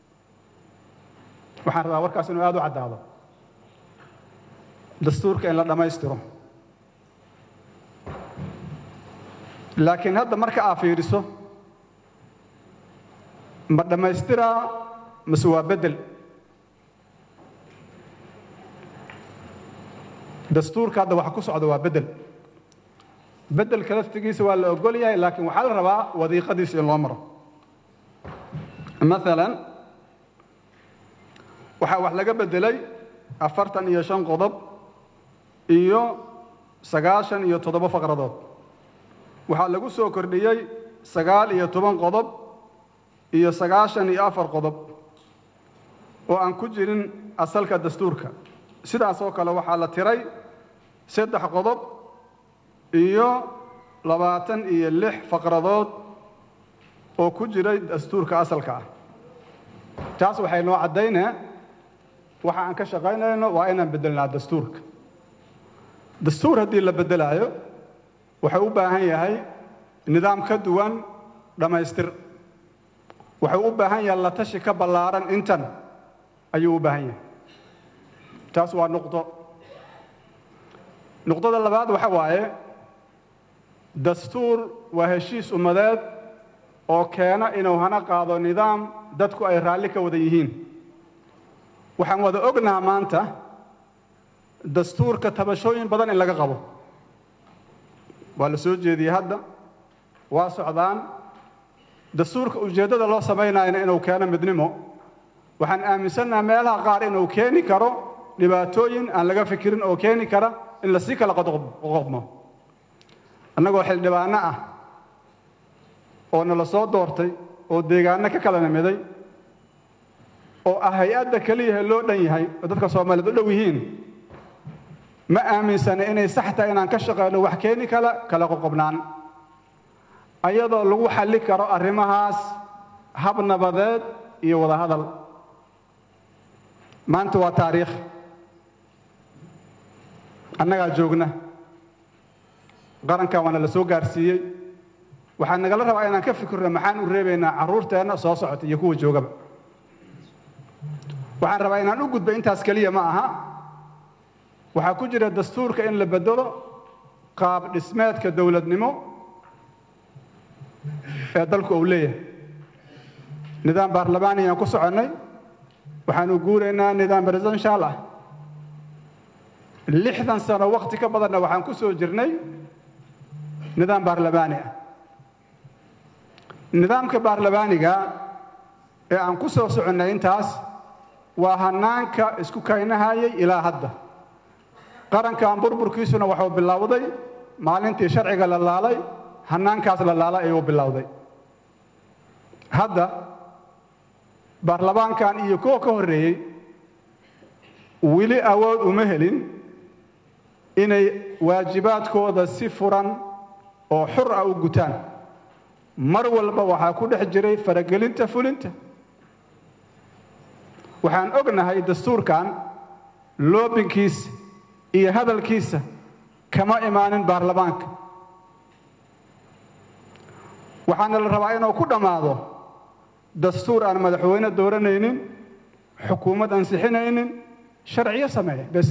waxaan rabaa warkaas inuu aada u caddaado dastuurka in la dhammaystiro laakiin hadda marka aa fiiriso ma dhammaystiraa mase waa beddel dastuurka hadda waxa ku socda waa beddel beddelka laftigiisa waa la ogol yahay laakiin waxaa la rabaa wadiiqadiisa in loo maro maalan waxaa wax laga beddelay afartan iyo shan qodob iyo sagaashan iyo toddoba faqradood waxaa lagu soo kordhiyey sagaal iyo toban qodob iyo sagaashan iyo afar qodob oo aan ku jirin asalka dastuurka sidaas oo kale waxaa la tiray saddex qodob iyo labaatan iyo lix faqradood oo ku jiray dastuurka asalka ah taas waxay noo caddaynaa waxa aan ka shaqaynayno waa inaan beddelnaa dastuurka dastuur haddii la beddelaayo wuxuu u baahan yahay nidaam ka duwan dhammaystir wuxuu u baahan yahay la tashi ka ballaaran intan ayuu u baahan yahay taas waa nuqdo nuqdada labaad waxa waaye dastuur waa heshiis ummadeed oo keena inuu hana qaado nidaam dadku ay raalli ka wada yihiin waxaan wada ognaha maanta dastuurka tabashooyin badan in laga qabo waa la soo jeediyey hadda waa socdaan dastuurka ujeeddada loo samaynayana inuu keeno midnimo waxaan aaminsannaha meelaha qaar inuu keeni karo dhibaatooyin aan laga fikirin oo keeni kara in lasii kala qoqobmo annagoo xildhibaano ah oo nala soo doortay oo deegaano ka kala nimiday oo ah hay-adda keliyaha loo dhan yahay oo dadka soomaaliyeed u dhow yihiin ma aaminsana inay sax tahay inaan ka shaqayno wax keeni kala kala qoqobnaan ayadoo lagu xalli karo arrimahaas hab nabadeed iyo wada hadal maanta waa taariikh annagaa joogna qarankan waana la soo gaarsiiyey waxaa nagala rabaa inaan ka fikirno maxaan u reebaynaa carruurteenna soo socota iyo kuwa joogaba waxaan rabaa inaan u gudbo intaas keliya ma aha waxaa ku jira dastuurka in la bedelo qaab dhismeedka dowladnimo ee dalku uu leeyahay nidaam baarlamaani aan ku soconnay waxaanu guuraynaa nidaam presidential ah lixdan sano wakhti ka badanna waxaan ku soo jirnay nidaam baarlamaani ah nidaamka baarlamaaniga ee aan ku soo soconnay intaas waa hanaanka isku kaynahayay ilaa hadda qarankan burburkiisuna waxuu bilowday maalintii sharciga la laalay hanaankaas la laalay ayuu bilowday hadda baarlamaankan iyo kuwa ka horreeyey weli awood uma helin inay waajibaadkooda si furan oo xur ah u gutaan mar walba waxaa ku dhex jiray faragelinta fulinta waxaan ognahay dastuurkan loobinkiisa iyo hadalkiisa kama imaanin baarlamaanka waxaana la rabaa inuu ku dhammaado dastuur aan madaxweyne dooranaynin xukuumad ansixinaynin sharciyo sameeya bes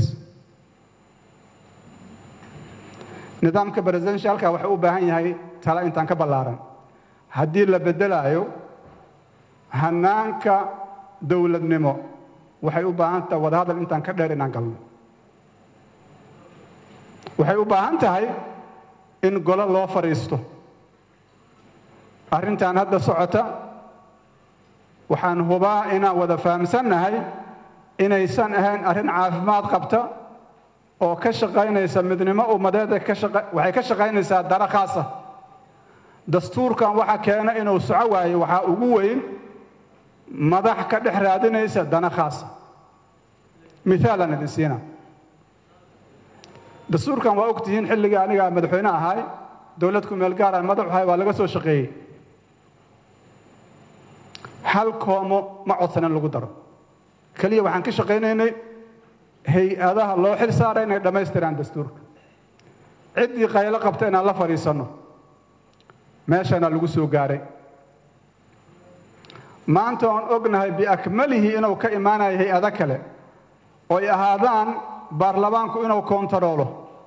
nidaamka presidentialka wuxuu u baahan yahay tala intaan ka ballaaran haddii la beddelaayo hanaanka dowladnimo waxay u baahan tahay wadahadal intaan ka dheer inaan galno waxay u baahan tahay in golo loo fadhiisto arrintan hadda socota waxaan hubaa inaan wada fahamsannahay inaysan ahayn arrin caafimaad qabta oo ka shaqaynaysa midnimo ummadeed waxay ka shaqaynaysaa dara khaasa dastuurkan waxa keena inuu soco waayo waxaa ugu weyn madax ka dhex raadinaysa dana khaasa mithaalaan idin siina dastuurkan waa og tihiin xilligii aniga madaxweyne ahaay dowlad ku meel gaaraan madax ahay waa laga soo shaqeeyey hal koomo ma codsanin lagu daro keliya waxaan ka shaqaynaynay hay-adaha loo xil saara inay dhammaystiraan dastuurka ciddii qaylo qabta inaan la fadhiisanno meeshana lagu soo gaaray maanta oon ognahay biakmalihi inuu ka imaanayo hay-ado kale oy ahaadaan baarlamaanku inuu koontaroolo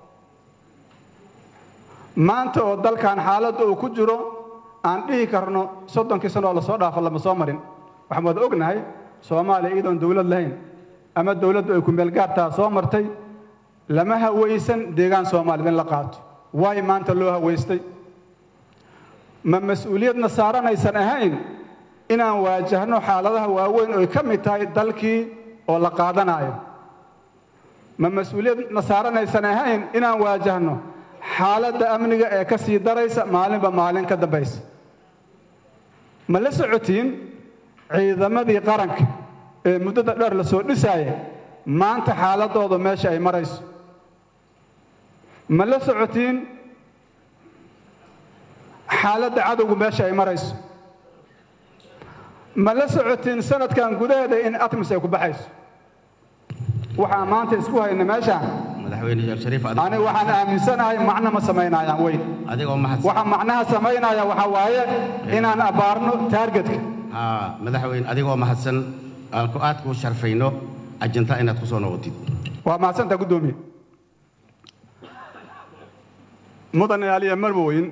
maanta oo dalkan xaaladda uu ku jiro aan dhihi karno soddonkii sano oo lasoo dhaafo lama soo marin waxaan wada ognahay soomaaliya iyadoon dowlad lahayn ama dowladdu ay ku meelgaartaa soo martay lama hawaysan deegaan soomaaliyad in la qaato waay maanta loo hawaystay ma mas-uuliyadna saaranaysan ahayn inaan waajahno xaaladaha waaweyn oy ka mid tahay dalkii oo la qaadanaayo ma mas-uuliyadna saaranaysan ahayn inaan waajahno xaaladda amniga ee ka sii daraysa maalinba maalin ka dambaysa ma la socotiin ciidamadii qaranka ee muddada dheer la soo dhisaaya maanta xaaladooda meesha ay marayso ma la socotiin xaaladda cadowgu meesha ay marayso ma la socotiin sanadkan gudaheeda in atmis ay ku baxayso waxaan maanta isku hayna meeshaan madaxweyne sheekh shariif aniga waxaan aaminsanahay macno ma samaynayaan weyn adigoo mahadsan waxa macnaha samaynaya waxaa waaye inaan abbaarno taargetka haa madaxweyne adigoo mahadsan aan ku aad kuu sharfayno ajinta inaad ku soo noqotid waa mahadsantaa guddoomiye mudane aliya marwoyn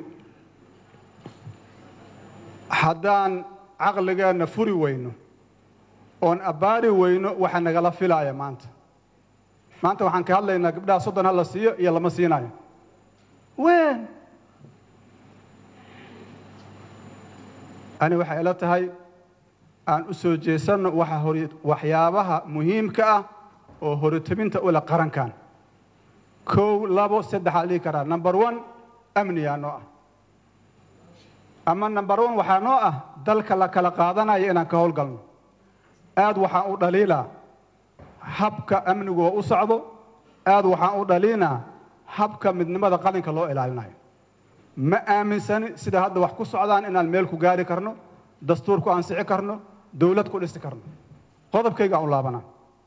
haddaan caqligeenna furi weyno oon abbaari weyno waxa nagala filaaya maanta maanta waxaan ka hadlaynaa gabdhaha soddon ha la siiyo iyo lama siinayo wen ani waxay ila tahay aan u soo jeesanno waxa hori waxyaabaha muhiimka ah oo horitobinta ula qarankan kow labo saddexaa dhihi karaa number one amniyaa noo ah ama number one waxaa noo ah dalka la kala qaadanaya inaan ka howlgalno aad waxaan u dhaliilaa habka amnigu oo u socdo aad waxaan u dhaliinaa habka midnimada qalinka loo ilaalinayo ma aaminsani sida hadda wax ku socdaan inaan meel ku gaari karno dastuur ku ansixi karno dowlad ku dhisi karno qodobkayga aan u laabanaa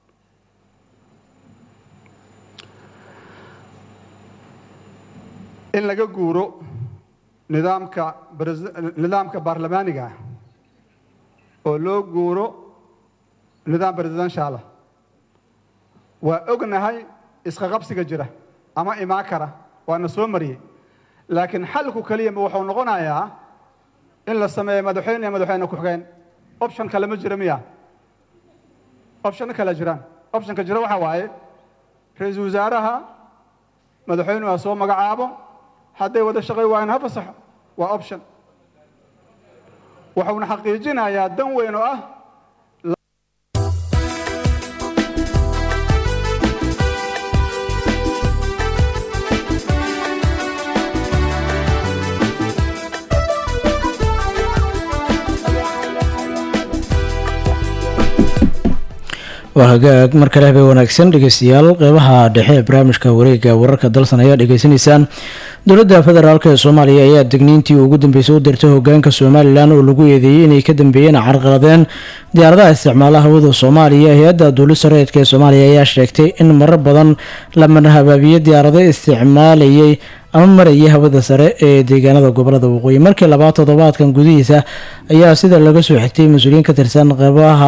in laga guuro nidaamka nidaamka baarlamaaniga oo loo guuro nidaam presidentialah waa ognahay isqaqabsiga jira ama imaan kara waana soo mariyey laakiin xalku keliya ma wuxuu noqonayaa in la sameeyo madaxweyne iyo madaxweyne ku-xigeen option kale ma jira miya optionno kale jiraan optionka jira waxaa waaye ra-iisul wasaaraha madaxweynuhu ha soo magacaabo hadday wada shaqay waayeen ha fasaxo waa option waxuuna xaqiijinayaa dan weyn oo ah waa hagaag mar kale habeen wanaagsan dhegeystayaal qeybaha dhexe ee barnaamijka wareega wararka dalsan ayaa dhegeysanaysaan dowladda federaalk ee soomaaliya ayaa degniintii ugu dambeysay u dirtay hogaanka somalilan oo lagu eedeeyey inay ka dambeeyeen carqaladeen diyaaradaha isticmaala hawada soomaaliya hay-adda duulista rayidka ee soomaaliya ayaa sheegtay in marar badan la marhabaabiye diyaarado isticmaalayay ama marayay hawada sare ee deegaanada gobolada waqooyi markii labaad toddobaadkan gudihiisa ayaa sida laga soo xigtay mas-uuliyiin ka tirsan qeybaha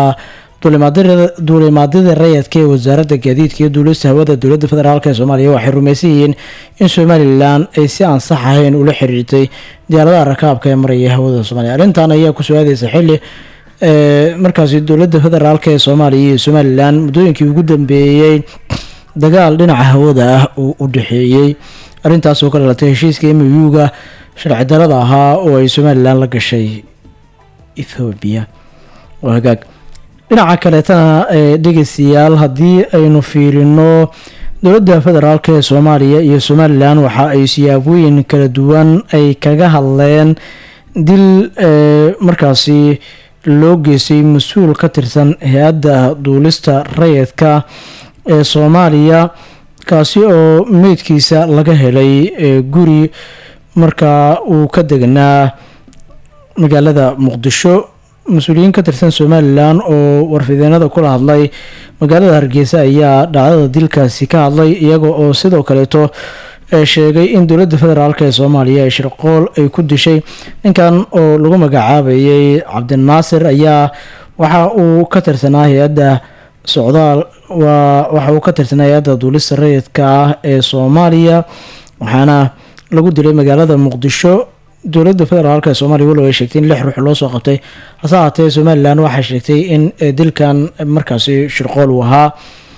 duulimaadyada rayadka ee wasaaradda gaadiidka iyo duulista hawada dowladda federaalk ee soomaaliya waxay rumaysan yihiin in somalilan ay si aan sax ahayn ula xiriirtay diyaaradaha rakaabka ee maraya hawada soomaaliya arrintan ayaa ku soo-aadeysa xilli markaasi dowladda federaalk ee soomaaliya iyo somalilan muddooyinkii ugu dambeeyey dagaal dhinaca hawada ah uu u dhexeeyey arrintaas oo ka dhalatay heshiiska m u-ga sharci darada ahaa oo ay somalilan la gashay ethoobiya waa hagaag dhinaca kaleetana ee dhegeystayaal haddii aynu fiirino dowladda federaalk ee soomaaliya iyo somalilan waxa ay siyaabooyin kala duwan ay kaga hadleen dil markaasi loo geystay mas-uul ka tirsan hay-adda duulista rayidka ee soomaaliya kaasi oo meydkiisa laga helay guri markaa uu ka degnaa magaalada muqdisho mas-uuliyiin ka tirsan somalilan oo warfideenada kula hadlay magaalada hargeysa ayaa dhacdada dilkaasi ka hadlay iyaga oo sidoo kaleeto sheegay in dowladda federaalk ee soomaaliya ay shirqool ay ku dishay ninkan oo lagu magacaabayay cabdinaasir ayaa waxa uu ka tirsanaa hay-adda socdaal waa waxa uu ka tirsanaa hay-adda duulista rayidka ah ee soomaaliya waxaana lagu dilay magaalada muqdisho dowladda federaalk ee soomaaliya walow ay sheegtay in lix ruux loo soo qabtay hase haatee somalilan waxay sheegtay in dilkan markaasi shirqool uu ahaa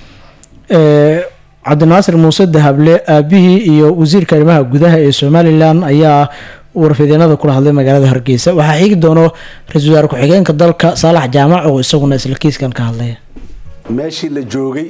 cabdinaasir muuse dahable aabihii iyo wasiirka arrimaha gudaha ee somalilan ayaa warfideenada kula hadlay magaalada hargeysa waxaa xiigi doono ra-iisul wasaare ku-xigeenka dalka saalax jaamac oo isaguna isla kiiskan ka hadlaya meeshii la joogay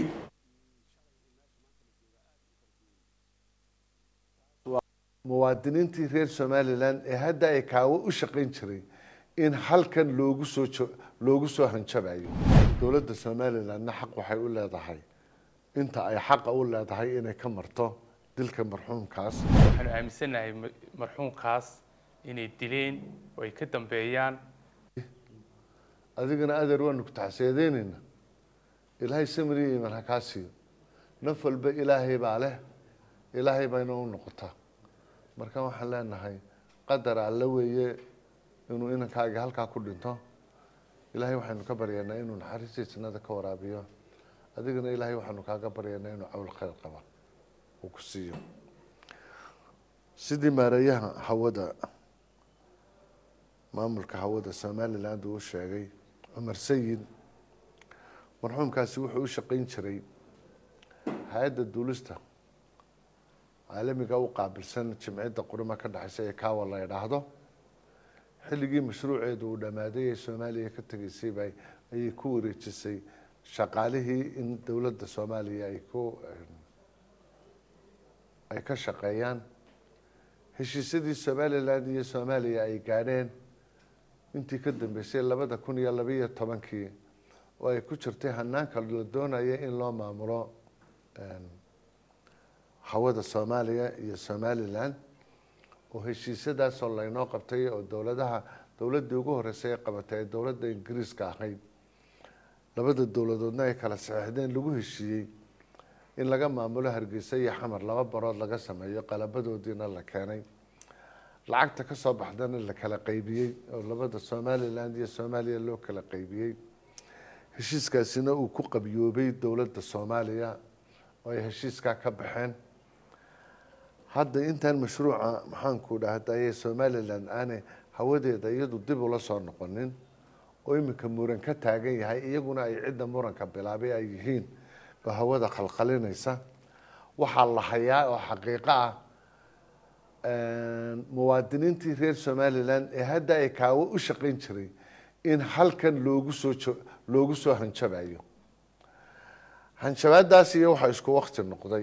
muwaadiniintii reer somalilan ee hadda ay kaawo u shaqayn jiray in halkan loogu soo loogu soo hanjabayo dowladda somalilanna xaq waxay u leedahay inta ay xaqa u leedahay inay ka marto dilka marxuumkaas waxaanu aaminsanahay marxuumkaas inay dileen oo ay ka dambeeyaan adigana adeer waanu ku taxseedeynayna ilaahay samri iman ha kaa siiyo naf walba ilaahay baa leh ilaahay bayna u noqotaa marka waxaan leenahay qadar alle weeye inuu inankaaga halkaa ku dhinto ilaahay waxaynu ka baryaynaa inuu naxariistii jannada ka waraabiyo adigana ilaahay waxaanu kaaga baryaynaa inuu cawl khayr qaba uu ku siiyo sidii maareeyaha hawada maamulka hawada somaliland uu sheegay cumar sayid marxuumkaasi wuxuu u shaqayn jiray hay-adda duulista caalamiga u qaabilsan jimciyadda qurima ka dhexeysa ee kawa la idhaahdo xilligii mashruuceedu uu dhammaaday ee soomaaliya ka tegeysayba ayay ku wareejisay shaqaalihii in dowladda soomaaliya ay ku ay ka shaqeeyaan heshiisyadii somaliland iyo soomaaliya ay gaadheen intii ka dambeysay labada kun iyo labaiyo tobankii oo ay ku jirtay hanaanka la doonaya in loo maamulo hawada soomaaliya iyo somalilan oo heshiisyadaasoo laynoo qabtay oo dowladaha dowladdii ugu horeysay ay qabatay ee dowladda ingiriiska ahayd labada dowladoodna ay kala saxeixdeen lagu heshiiyey in laga maamulo hargeysa iyo xamar laba barood laga sameeyo qalabadoodiina la keenay lacagta kasoo baxdana la kala qeybiyey oo labada somaliland iyo soomaaliya loo kala qeybiyey heshiiskaasina uu ku qabyoobay dowladda soomaaliya oo ay heshiiskaa ka baxeen hadda intaan mashruuca maxaanku dhahdaye somaliland aanay hawadeeda iyadu dib ula soo noqonin oo iminka muran ka taagan yahay iyaguna ay cidda muranka bilaabay ay yihiin oo hawada khalkhalinaysa waxaa la hayaa oo xaqiiqo ah muwaadiniintii reer somalilan ee hadda ay kaawo u shaqayn jiray in halkan loogu soo jo- loogu soo hanjabayo hanjabaadaas iyo waxaa isku wakti noqday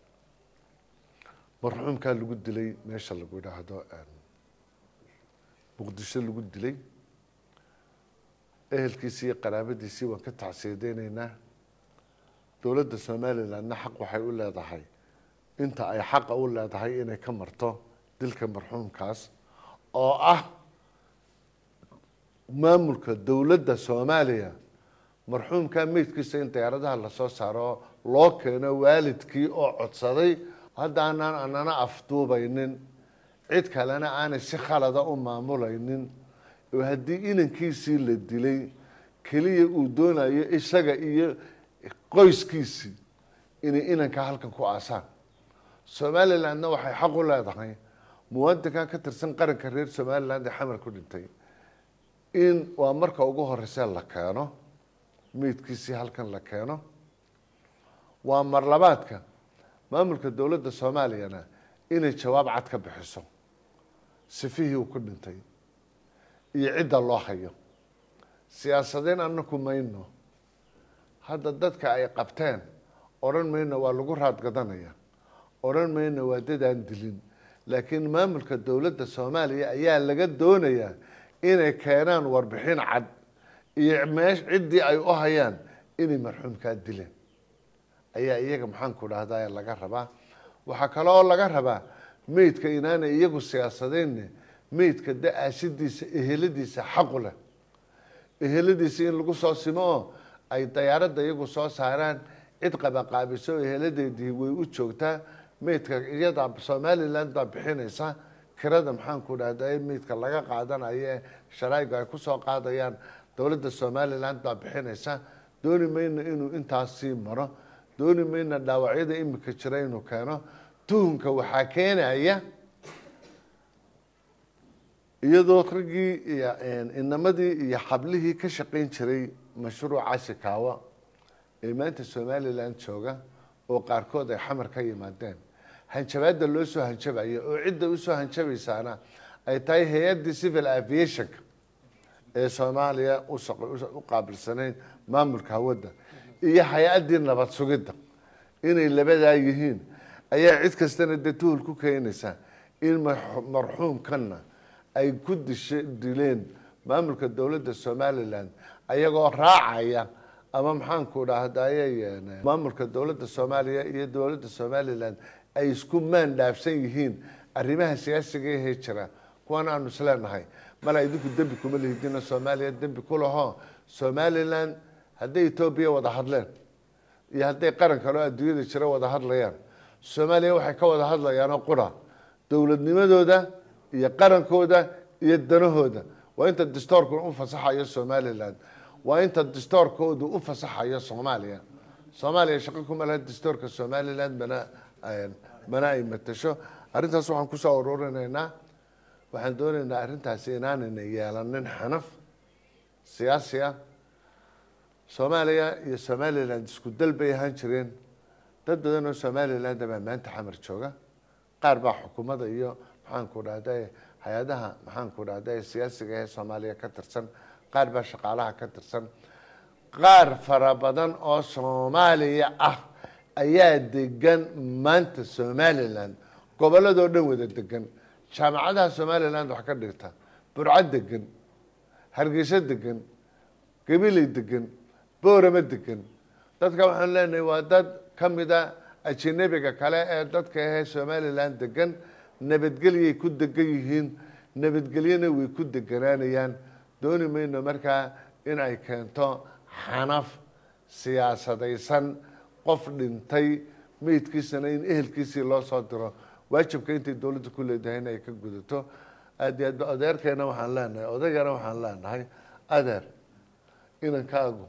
marxuumkaa lagu dilay meesha lagu yidhaahdo muqdisho lagu dilay ehelkiisii iyo qaraabadiisii waan ka tacsiyadeyneynaa dowladda somalilandna xaq waxay u leedahay inta ay xaqa u leedahay inay ka marto dilka marxuumkaas oo ah maamulka dowladda soomaaliya marxuumka meydkiisa in diyaaradaha lasoo saaro loo keeno waalidkii oo codsaday hadda anaan anana afduubaynin cid kalena aanay si khalada u maamulaynin oo haddii inankiisii la dilay keliya uu doonayo isaga iyo qoyskiisii inay inanka halkan ku aasaan somalilandna waxay xaq u leedahay muwaadinkan ka tirsan qaranka reer somaliland ee xamar ku dhintay in waa marka ugu horeyse la keeno meydkiisii halkan la keeno waa marlabaadka maamulka dowladda soomaaliyana inay jawaab cad ka bixiso sifihii uu ku dhintay iyo cidda loo hayo siyaasadeyn anaku mayno hadda dadka ay qabteen odhan mayno waa lagu raadgadanaya odhan mayno waa dadaan dilin laakiin maamulka dowladda soomaaliya ayaa laga doonayaa inay keenaan warbixin cad iyo meesh ciddii ay u hayaan inay marxuumkaa dileen ayaa iyaga maxaanku dhahdaa laga rabaa waxaa kale oo laga rabaa meydka inaanay iyagu siyaasadeynne meydka da-aasidiisa eheladiisa xaqu leh eheladiisa in lagu soo simo oo ay dayaaradda iyagu soo saaraan cid qabaqaabiso eheladeedii way u joogtaa meydka iyada somaliland baa bixinaysa kirada maxaanku dhahdaa meydka laga qaadanayo ee sharaa'igu ay kusoo qaadayaan dowladda somaliland baa bixinaysa dooni mayno inuu intaas sii maro dooni mayno dhaawacyada imika jira inuu keeno tuhunka waxaa keenaya iyadoo raggii iyo inamadii iyo xablihii ka shaqayn jiray mashruuca shikaawa ee maanta somaliland jooga oo qaarkood ay xamar ka yimaadeen hanjabaada loo soo hanjabayo oo cidda usoo hanjabaysaana ay tahay hay-addii civil aviationka ee soomaaliya u qaabilsanayn maamulka hawadda iyo hay-addii nabad sugidda inay labadaa yihiin ayaa cid kastana dee tuhul ku keenaysa in marxuumkanna ay ku dishe dileen maamulka dowladda somaliland ayagoo raacaya ama maxaanku dhahdaye maamulka dowladda soomaaliya iyo dowladda somaliland ay isku maan dhaafsan yihiin arrimaha siyaasiga ahee jira kuwan aanu isleenahay mala idinku dembi kuma lihidina soomaaliya dembi ku laho somaliland hadday etoobiya wada hadleen iyo hadday qaran kaleo adduunyada jira wada hadlayaan soomaaliya waxay ka wada hadlayaanoo qura dowladnimadooda iyo qarankooda iyo danahooda waa inta distoorku u fasaxayo somaliland waa inta distoorkoodu u fasaxayo soomaaliya soomaaliya shaqo kuma laha distoorka somaliland mana mana ay matasho arrintaas waxaan kusoo ururinaynaa waxaan doonaynaa arrintaasi inaanayna yeelanin xanaf siyaasi ah soomaaliya iyo somaliland isku dal bay ahaan jireen dad badan oo somaliland baa maanta xamar jooga qaar baa xukuumadda iyo maxaanku dhahday hay-adaha maxaanku dhahday siyaasiga ee soomaaliya ka tirsan qaar baa shaqaalaha ka tirsan qaar fara badan oo soomaaliya ah ayaa degan maanta somaliland goboladoo dhan wada degan jaamacadaha somaliland wax ka dhigta burco degan hargeyso degan gabiley degan boorama degan dadka waxaan leenahay waa dad ka mida ajanabiga kale ee dadka ahee somaliland degan nabadgelyay ku degan yihiin nabadgelyana way ku deganaanayaan dooni mayno markaa in ay keento xanaf siyaasadaysan qof dhintay meydkiisana in ehelkiisii loo soo diro waajibka intay dowladda ku leedahay in ay ka gudato aada iyo aad adeerkeena waxaan leenahay odaygana waxaan leenahay adeer inankaagu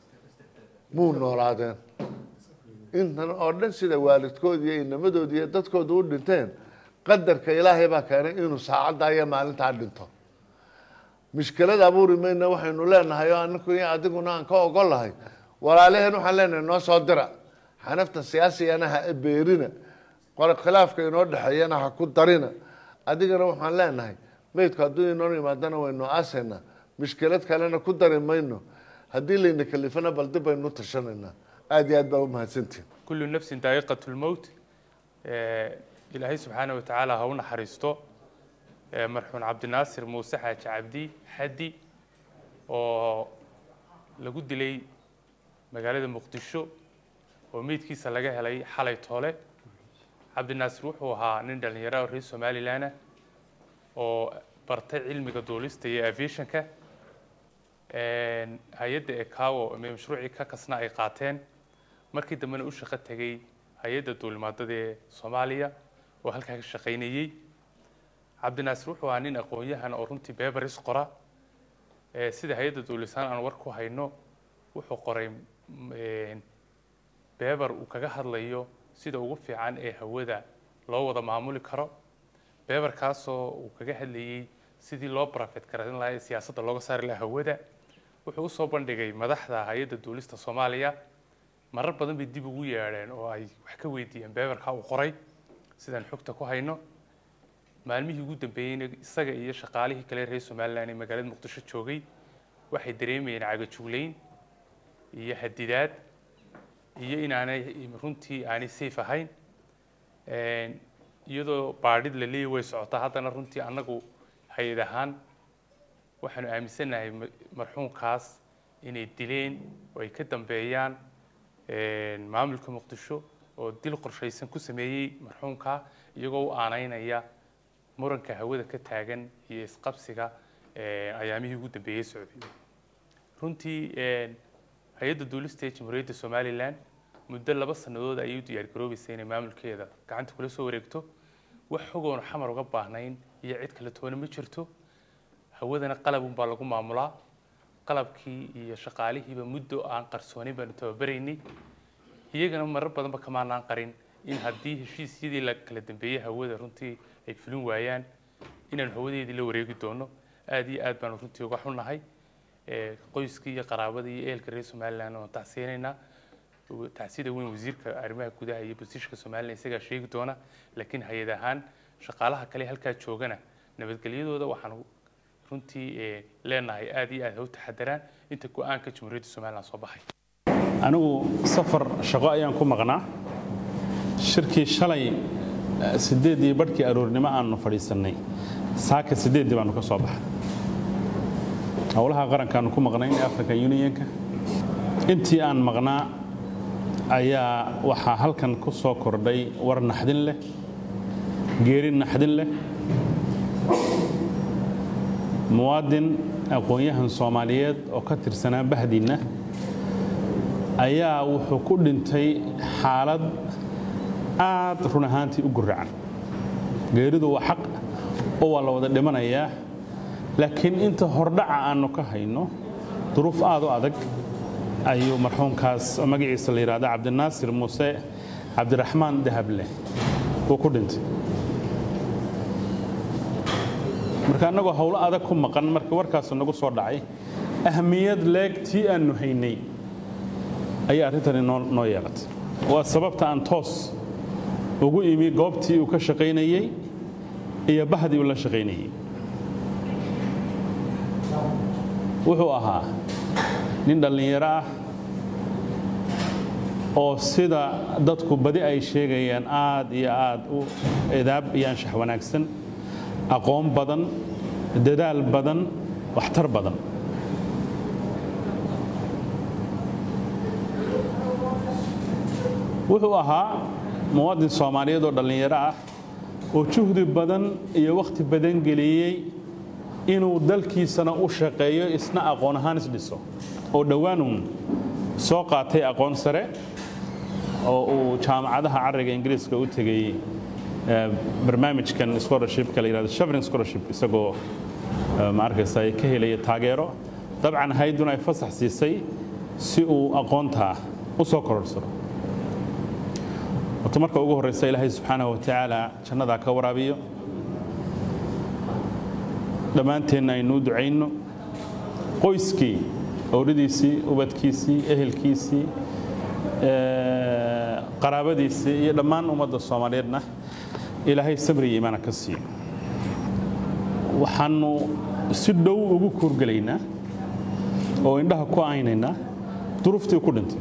muu noolaadeen intan oo dhan sida waalidkood iyo inamadooda iyo dadkooda u dhinteen qadarka ilaahay baa keenay inuu saacaddaa iyo maalintaa dhinto mishkilad abuuri mayna waxaynu leenahay oo anaku iyo adiguna aan ka ogolahay walaalaheen waxaan leenahay noo soo dira xanafta siyaasigana ha beerina qor khilaafka inoo dhexeeyana ha ku darina adigana waxaan leenahay meydku hadduu inoo yimaadana waynu aasaynaa mishkilad kalena ku dari mayno haddii layna kalifana bal dib baynu tashanaynaa aada iyo aad baa umahadsantihin kullu nafsin daa'iqatu lmowt ilaahay subxaana wa tacaala ha u naxariisto marxuun cabdinaasir muuse xaaji cabdi xaddi oo lagu dilay magaalada muqdisho oo meydkiisa laga helay xalay toole cabdinaasir wuxuu ahaa nin dhallinyaro oo reer somalilan ah oo bartay cilmiga duulista iyo aviationka hay-adda ekawo ama mashruucii ka kasna ay qaateen markii dambena u shaqo tegay hay-adda duulimaadada ee soomaaliya oo halkaa ka shaqaynayey cabdinaasir wuxuu ahaa nin aqoon-yahan oo runtii beberis qora sida hay-adda duulisaan aan war ku hayno wuxuu qoray beber uu kaga hadlayo sida ugu fiican ee hawada loo wada maamuli karo beberkaasoo uu kaga hadlayey sidii loo barafet karin lahaa ee siyaasadda looga saari lahaa hawada wuxuu usoo bandhigay madaxda hay-adda duulista soomaaliya marar badan bay dib ugu yeedheen oo ay wax ka weydiiyeen beberka uu qoray sidaan xogta ku hayno maalmihii ugu dambeeyeyna isaga iyo shaqaalihii kale reer somalilan ee magaalada muqdisho joogay waxay dareemayeen cagajugleyn iyo hadidaad iyo inaanay runtii aanay safe ahayn iyadoo baadhid la leeyahy way socotaa haddana runtii annagu hay-ad ahaan waxaanu aaminsanahay marxuumkaas inay dileen oo ay ka dambeeyaan maamulka muqdisho oo dil qorshaysan ku sameeyey marxuumka iyagoo u aanaynaya muranka hawada ka taagan iyo isqabsiga ayaamihii ugu dambeeyey socday runtii hay-adda duulista ee jamhuuriyadda somalilan muddo laba sannadood ayay u diyaargaroobeysay inay maamulkeeda gacanta kula soo wareegto wax xogoonu xamar uga baahnayn iyo cid kale toona ma jirto hawadana qalab unbaa lagu maamulaa qalabkii iyo shaqaalihiiba muddo aan qarsoonin baanu tababaraynay iyagana marar badanba kamaanaan qarin in haddii heshiisyadii la kala dambeeyey hawada runtii ay fulin waayaan inaanu hawadeedii la wareegi doono aada iyo aad baanu runtii uga xunnahay qoyskii iyo qaraabadii iyo ehelka reer somalilan waan tacsiinaynaa tacsida weyn wasiirka arrimaha gudaha iyo basiishka somalilan isagaa sheegi doona laakiin hay-ad ahaan shaqaalaha kale halkaa joogana nabadgelyadooda waxaan runtii leenahay aada iyo aad ha u taxadaraan inta go-aanka jamhuuriyadda somalilan soo baxay anigu safar shaqo ayaan ku maqnaa shirkii shalay sideedii badhkii aroornimo aanu fadhiisannay saaka sideeddii baanu ka soo baxay howlaha qarankaanu ku maqnayn ee african unionka intii aan maqnaa ayaa waxaa halkan ku soo kordhay war naxdin leh geeri naxdin leh muwaadin aqoon-yahan soomaaliyeed oo ka tirsanaa bahdiinna ayaa wuxuu ku dhintay xaalad aad run ahaantii u guracan geeridu waa xaq oo waa la wada dhimanayaa laakiin inta hordhaca aanu ka hayno duruuf aad u adag ayuu marxuumkaas oo magaciisa la yidhahda cabdinaasir muuse cabdiraxmaan dahable uu ku dhintay marka annagoo howlo adag ku maqan marka warkaasu nagu soo dhacay ahmiyad leeg tii aannu haynay ayaa arrintani noo noo yeelatay waa sababta aan toos ugu imi goobtii uu ka shaqaynayey iyo bahdii uu la shaqaynayey wuxuu ahaa nin dhallinyaro ah oo sida dadku badi ay sheegayaan aad iyo aad u edaab iyo anshax wanaagsan aqoon badan dadaal badan waxtar badan wuxuu ahaa muwaadin soomaaliyeed oo dhallinyaro ah oo juhdi badan iyo wakhti badan geliyey inuu dalkiisana u shaqeeyo isna aqoon ahaan isdhiso oo dhowaanuun soo qaatay aqoon sare oo uu jaamacadaha cariga ingiriiska u tegey barnaamijkan scholarshipka la yidhahdo shavrin scholarship isagoo ma arkaysa ka helaya taageero dabcan hayduna ay fasax siisay si uu aqoontaa u soo kororsado horta marka ugu horreysa ilaahay subxaanahu watacaala jannadaa ka waraabiyo dhammaanteenna aynuu ducayno qoyskii owradiisii ubadkiisii ehelkiisii qaraabadiisii iyo dhammaan ummadda soomaaliyeedna ilaahay samri iyo imaana ka siiyo waxaannu si dhow ugu kuurgelaynaa oo indhaha ku aynaynaa duruuftii ku dhintay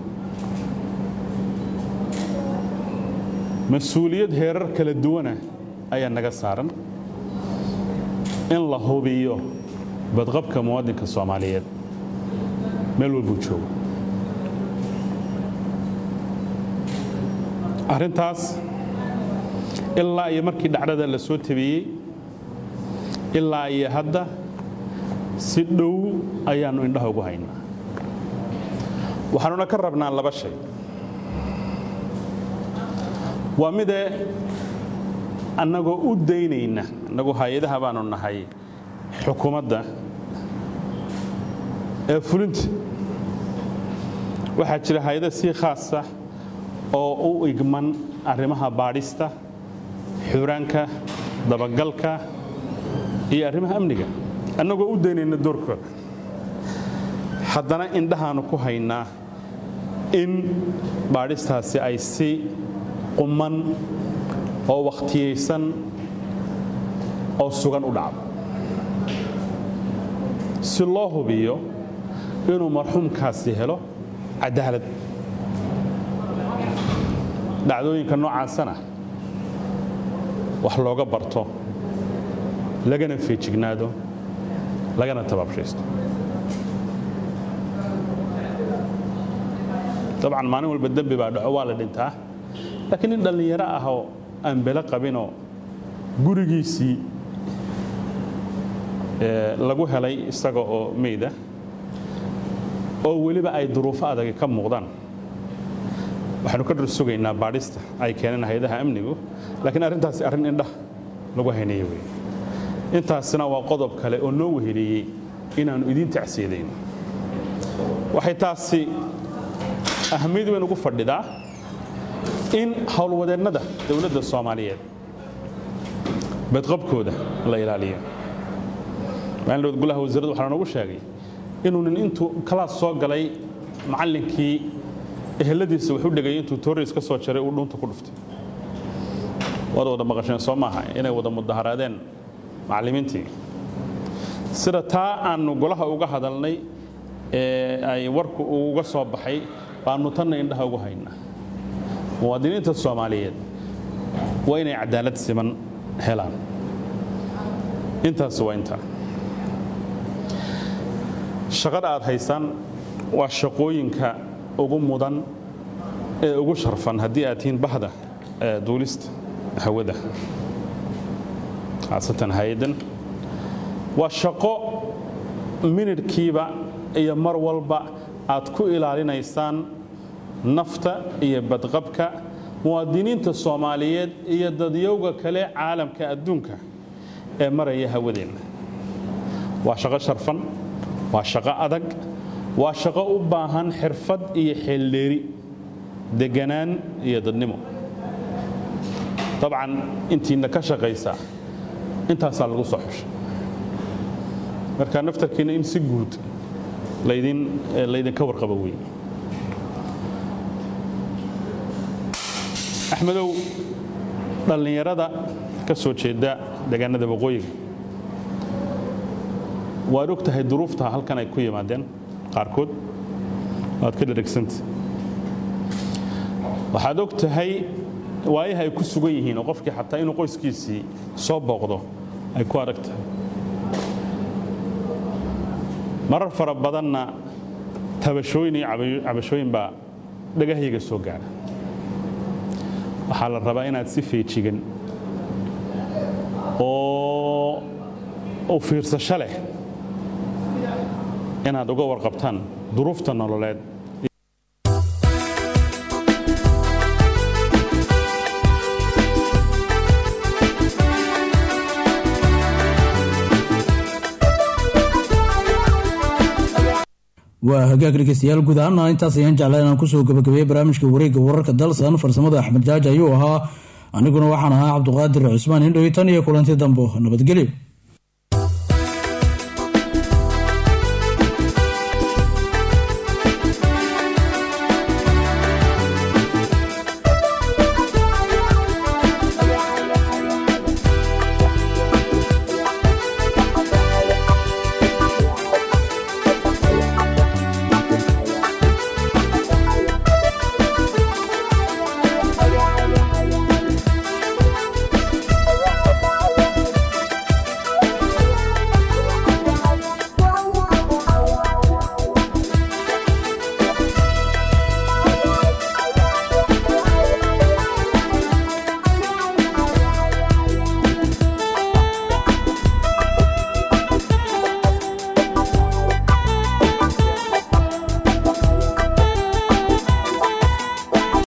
mas-uuliyad heerar kala duwana ayaa naga saaran in la hubiyo badqabka muwaadinka soomaaliyeed meel walbuu joogo arrintaas ilaa iyo markii dhacdada la soo tabiyey ilaa iyo hadda si dhow ayaannu indhaha ugu haynaa waxaanuna ka rabnaa laba shay waa midee annagoo u daynayna annagu hay-adaha baanu nahay xukuumadda ee fulinta waxaa jira hay-ada si khaasa oo u igman arrimaha baadhista xuraanka dabagalka iyo arrimaha amniga annagoo u daynayna doorkooda haddana indhahaanu ku haynaa in baadhistaasi ay si quman oo wakhtiyaysan oo sugan u dhacdo si loo hubiyo inuu marxuumkaasi helo cadaalad dhacdooyinka noocaasana wax looga barto lagana feejignaado lagana tabaabshaysto dabcan maalin walba dembi baa dhaco waa la dhintaa laakiin nin dhallinyaro ah oo aan belo qabinoo gurigiisii lagu helay isaga oo meyda oo weliba ay duruufo adagi ka muuqdaan waxaanu ka dhar sugaynaa baadhista ay keeneen hay-adaha amnigu laakiin arrintaasi arrin indhah lagu haynayo wey intaasina waa qodob kale oo noo weheleeyey inaannu idiin tacsiidayn waxay taasi ahamiyad weyn ugu fadhidaa in howlwadeennada dowladda soomaaliyeed badqabkooda la ilaaliyo maalinlood golaha wasiiradu waxaa noogu sheegay inuu nin intuu kalaas soo galay macallinkii eheladiisa wuxu dhegay intuu tooriis ka soo jaray uu dhuunta ku dhuftay waad wada maqasheen soo maaha inay wada mudaharaadeen macallimiintii sida taa aannu golaha uga hadalnay ee ay warku uga soo baxay baannu tanna indhaha ugu haynaa muwaadiniinta soomaaliyeed waa inay cadaalad siman helaan intaas waa intaa shaqada aad haysaan waa shaqooyinka ugu mudan ee ugu sharfan haddii aad tihiin bahda duulista hawada khaasatan hay-addan waa shaqo minidhkiiba iyo mar walba aad ku ilaalinaysaan nafta iyo badqabka muwaadiniinta soomaaliyeed iyo dadyowga kale caalamka adduunka ee maraya hawadeenna waa shaqo sharfan waa shaqo adag waa shaqo u baahan xirfad iyo xeeldheeri deganaan iyo dadnimo dabcan intiina ka shaqaysa intaasaa lagu soo xushay marka naftarkiina in si guud laydin laydinka warqabo wey axmedow dhallinyarada ka soo jeeda deegaanada waqooyiga waad og tahay duruufta halkan ay ku yimaadeen qaarkood waad ka dharagsanta waxaad og tahay waayaha ay ku sugan yihiin oo qofkii xataa inuu qoyskiisii soo booqdo ay ku adag tahay marar fara badanna tabashooyin iyo cabashooyin baa dhagahayga soo gaadha waxaa la rabaa inaad si feejigan oo u fiirsasho leh inaad uga warqabtaan duruufta nololeed waa hagaag dhegeystayaal guud ahaana intaas ayaan jeclaa inaan kusoo gabagabeeyey barnaamijka wareegga wararka dalsan farsamada axmed jaaji ayuu ahaa aniguna waxaan ahaa cabduqaadir cusmaan hindhow tan iyo kulanti dambo nabadgelyo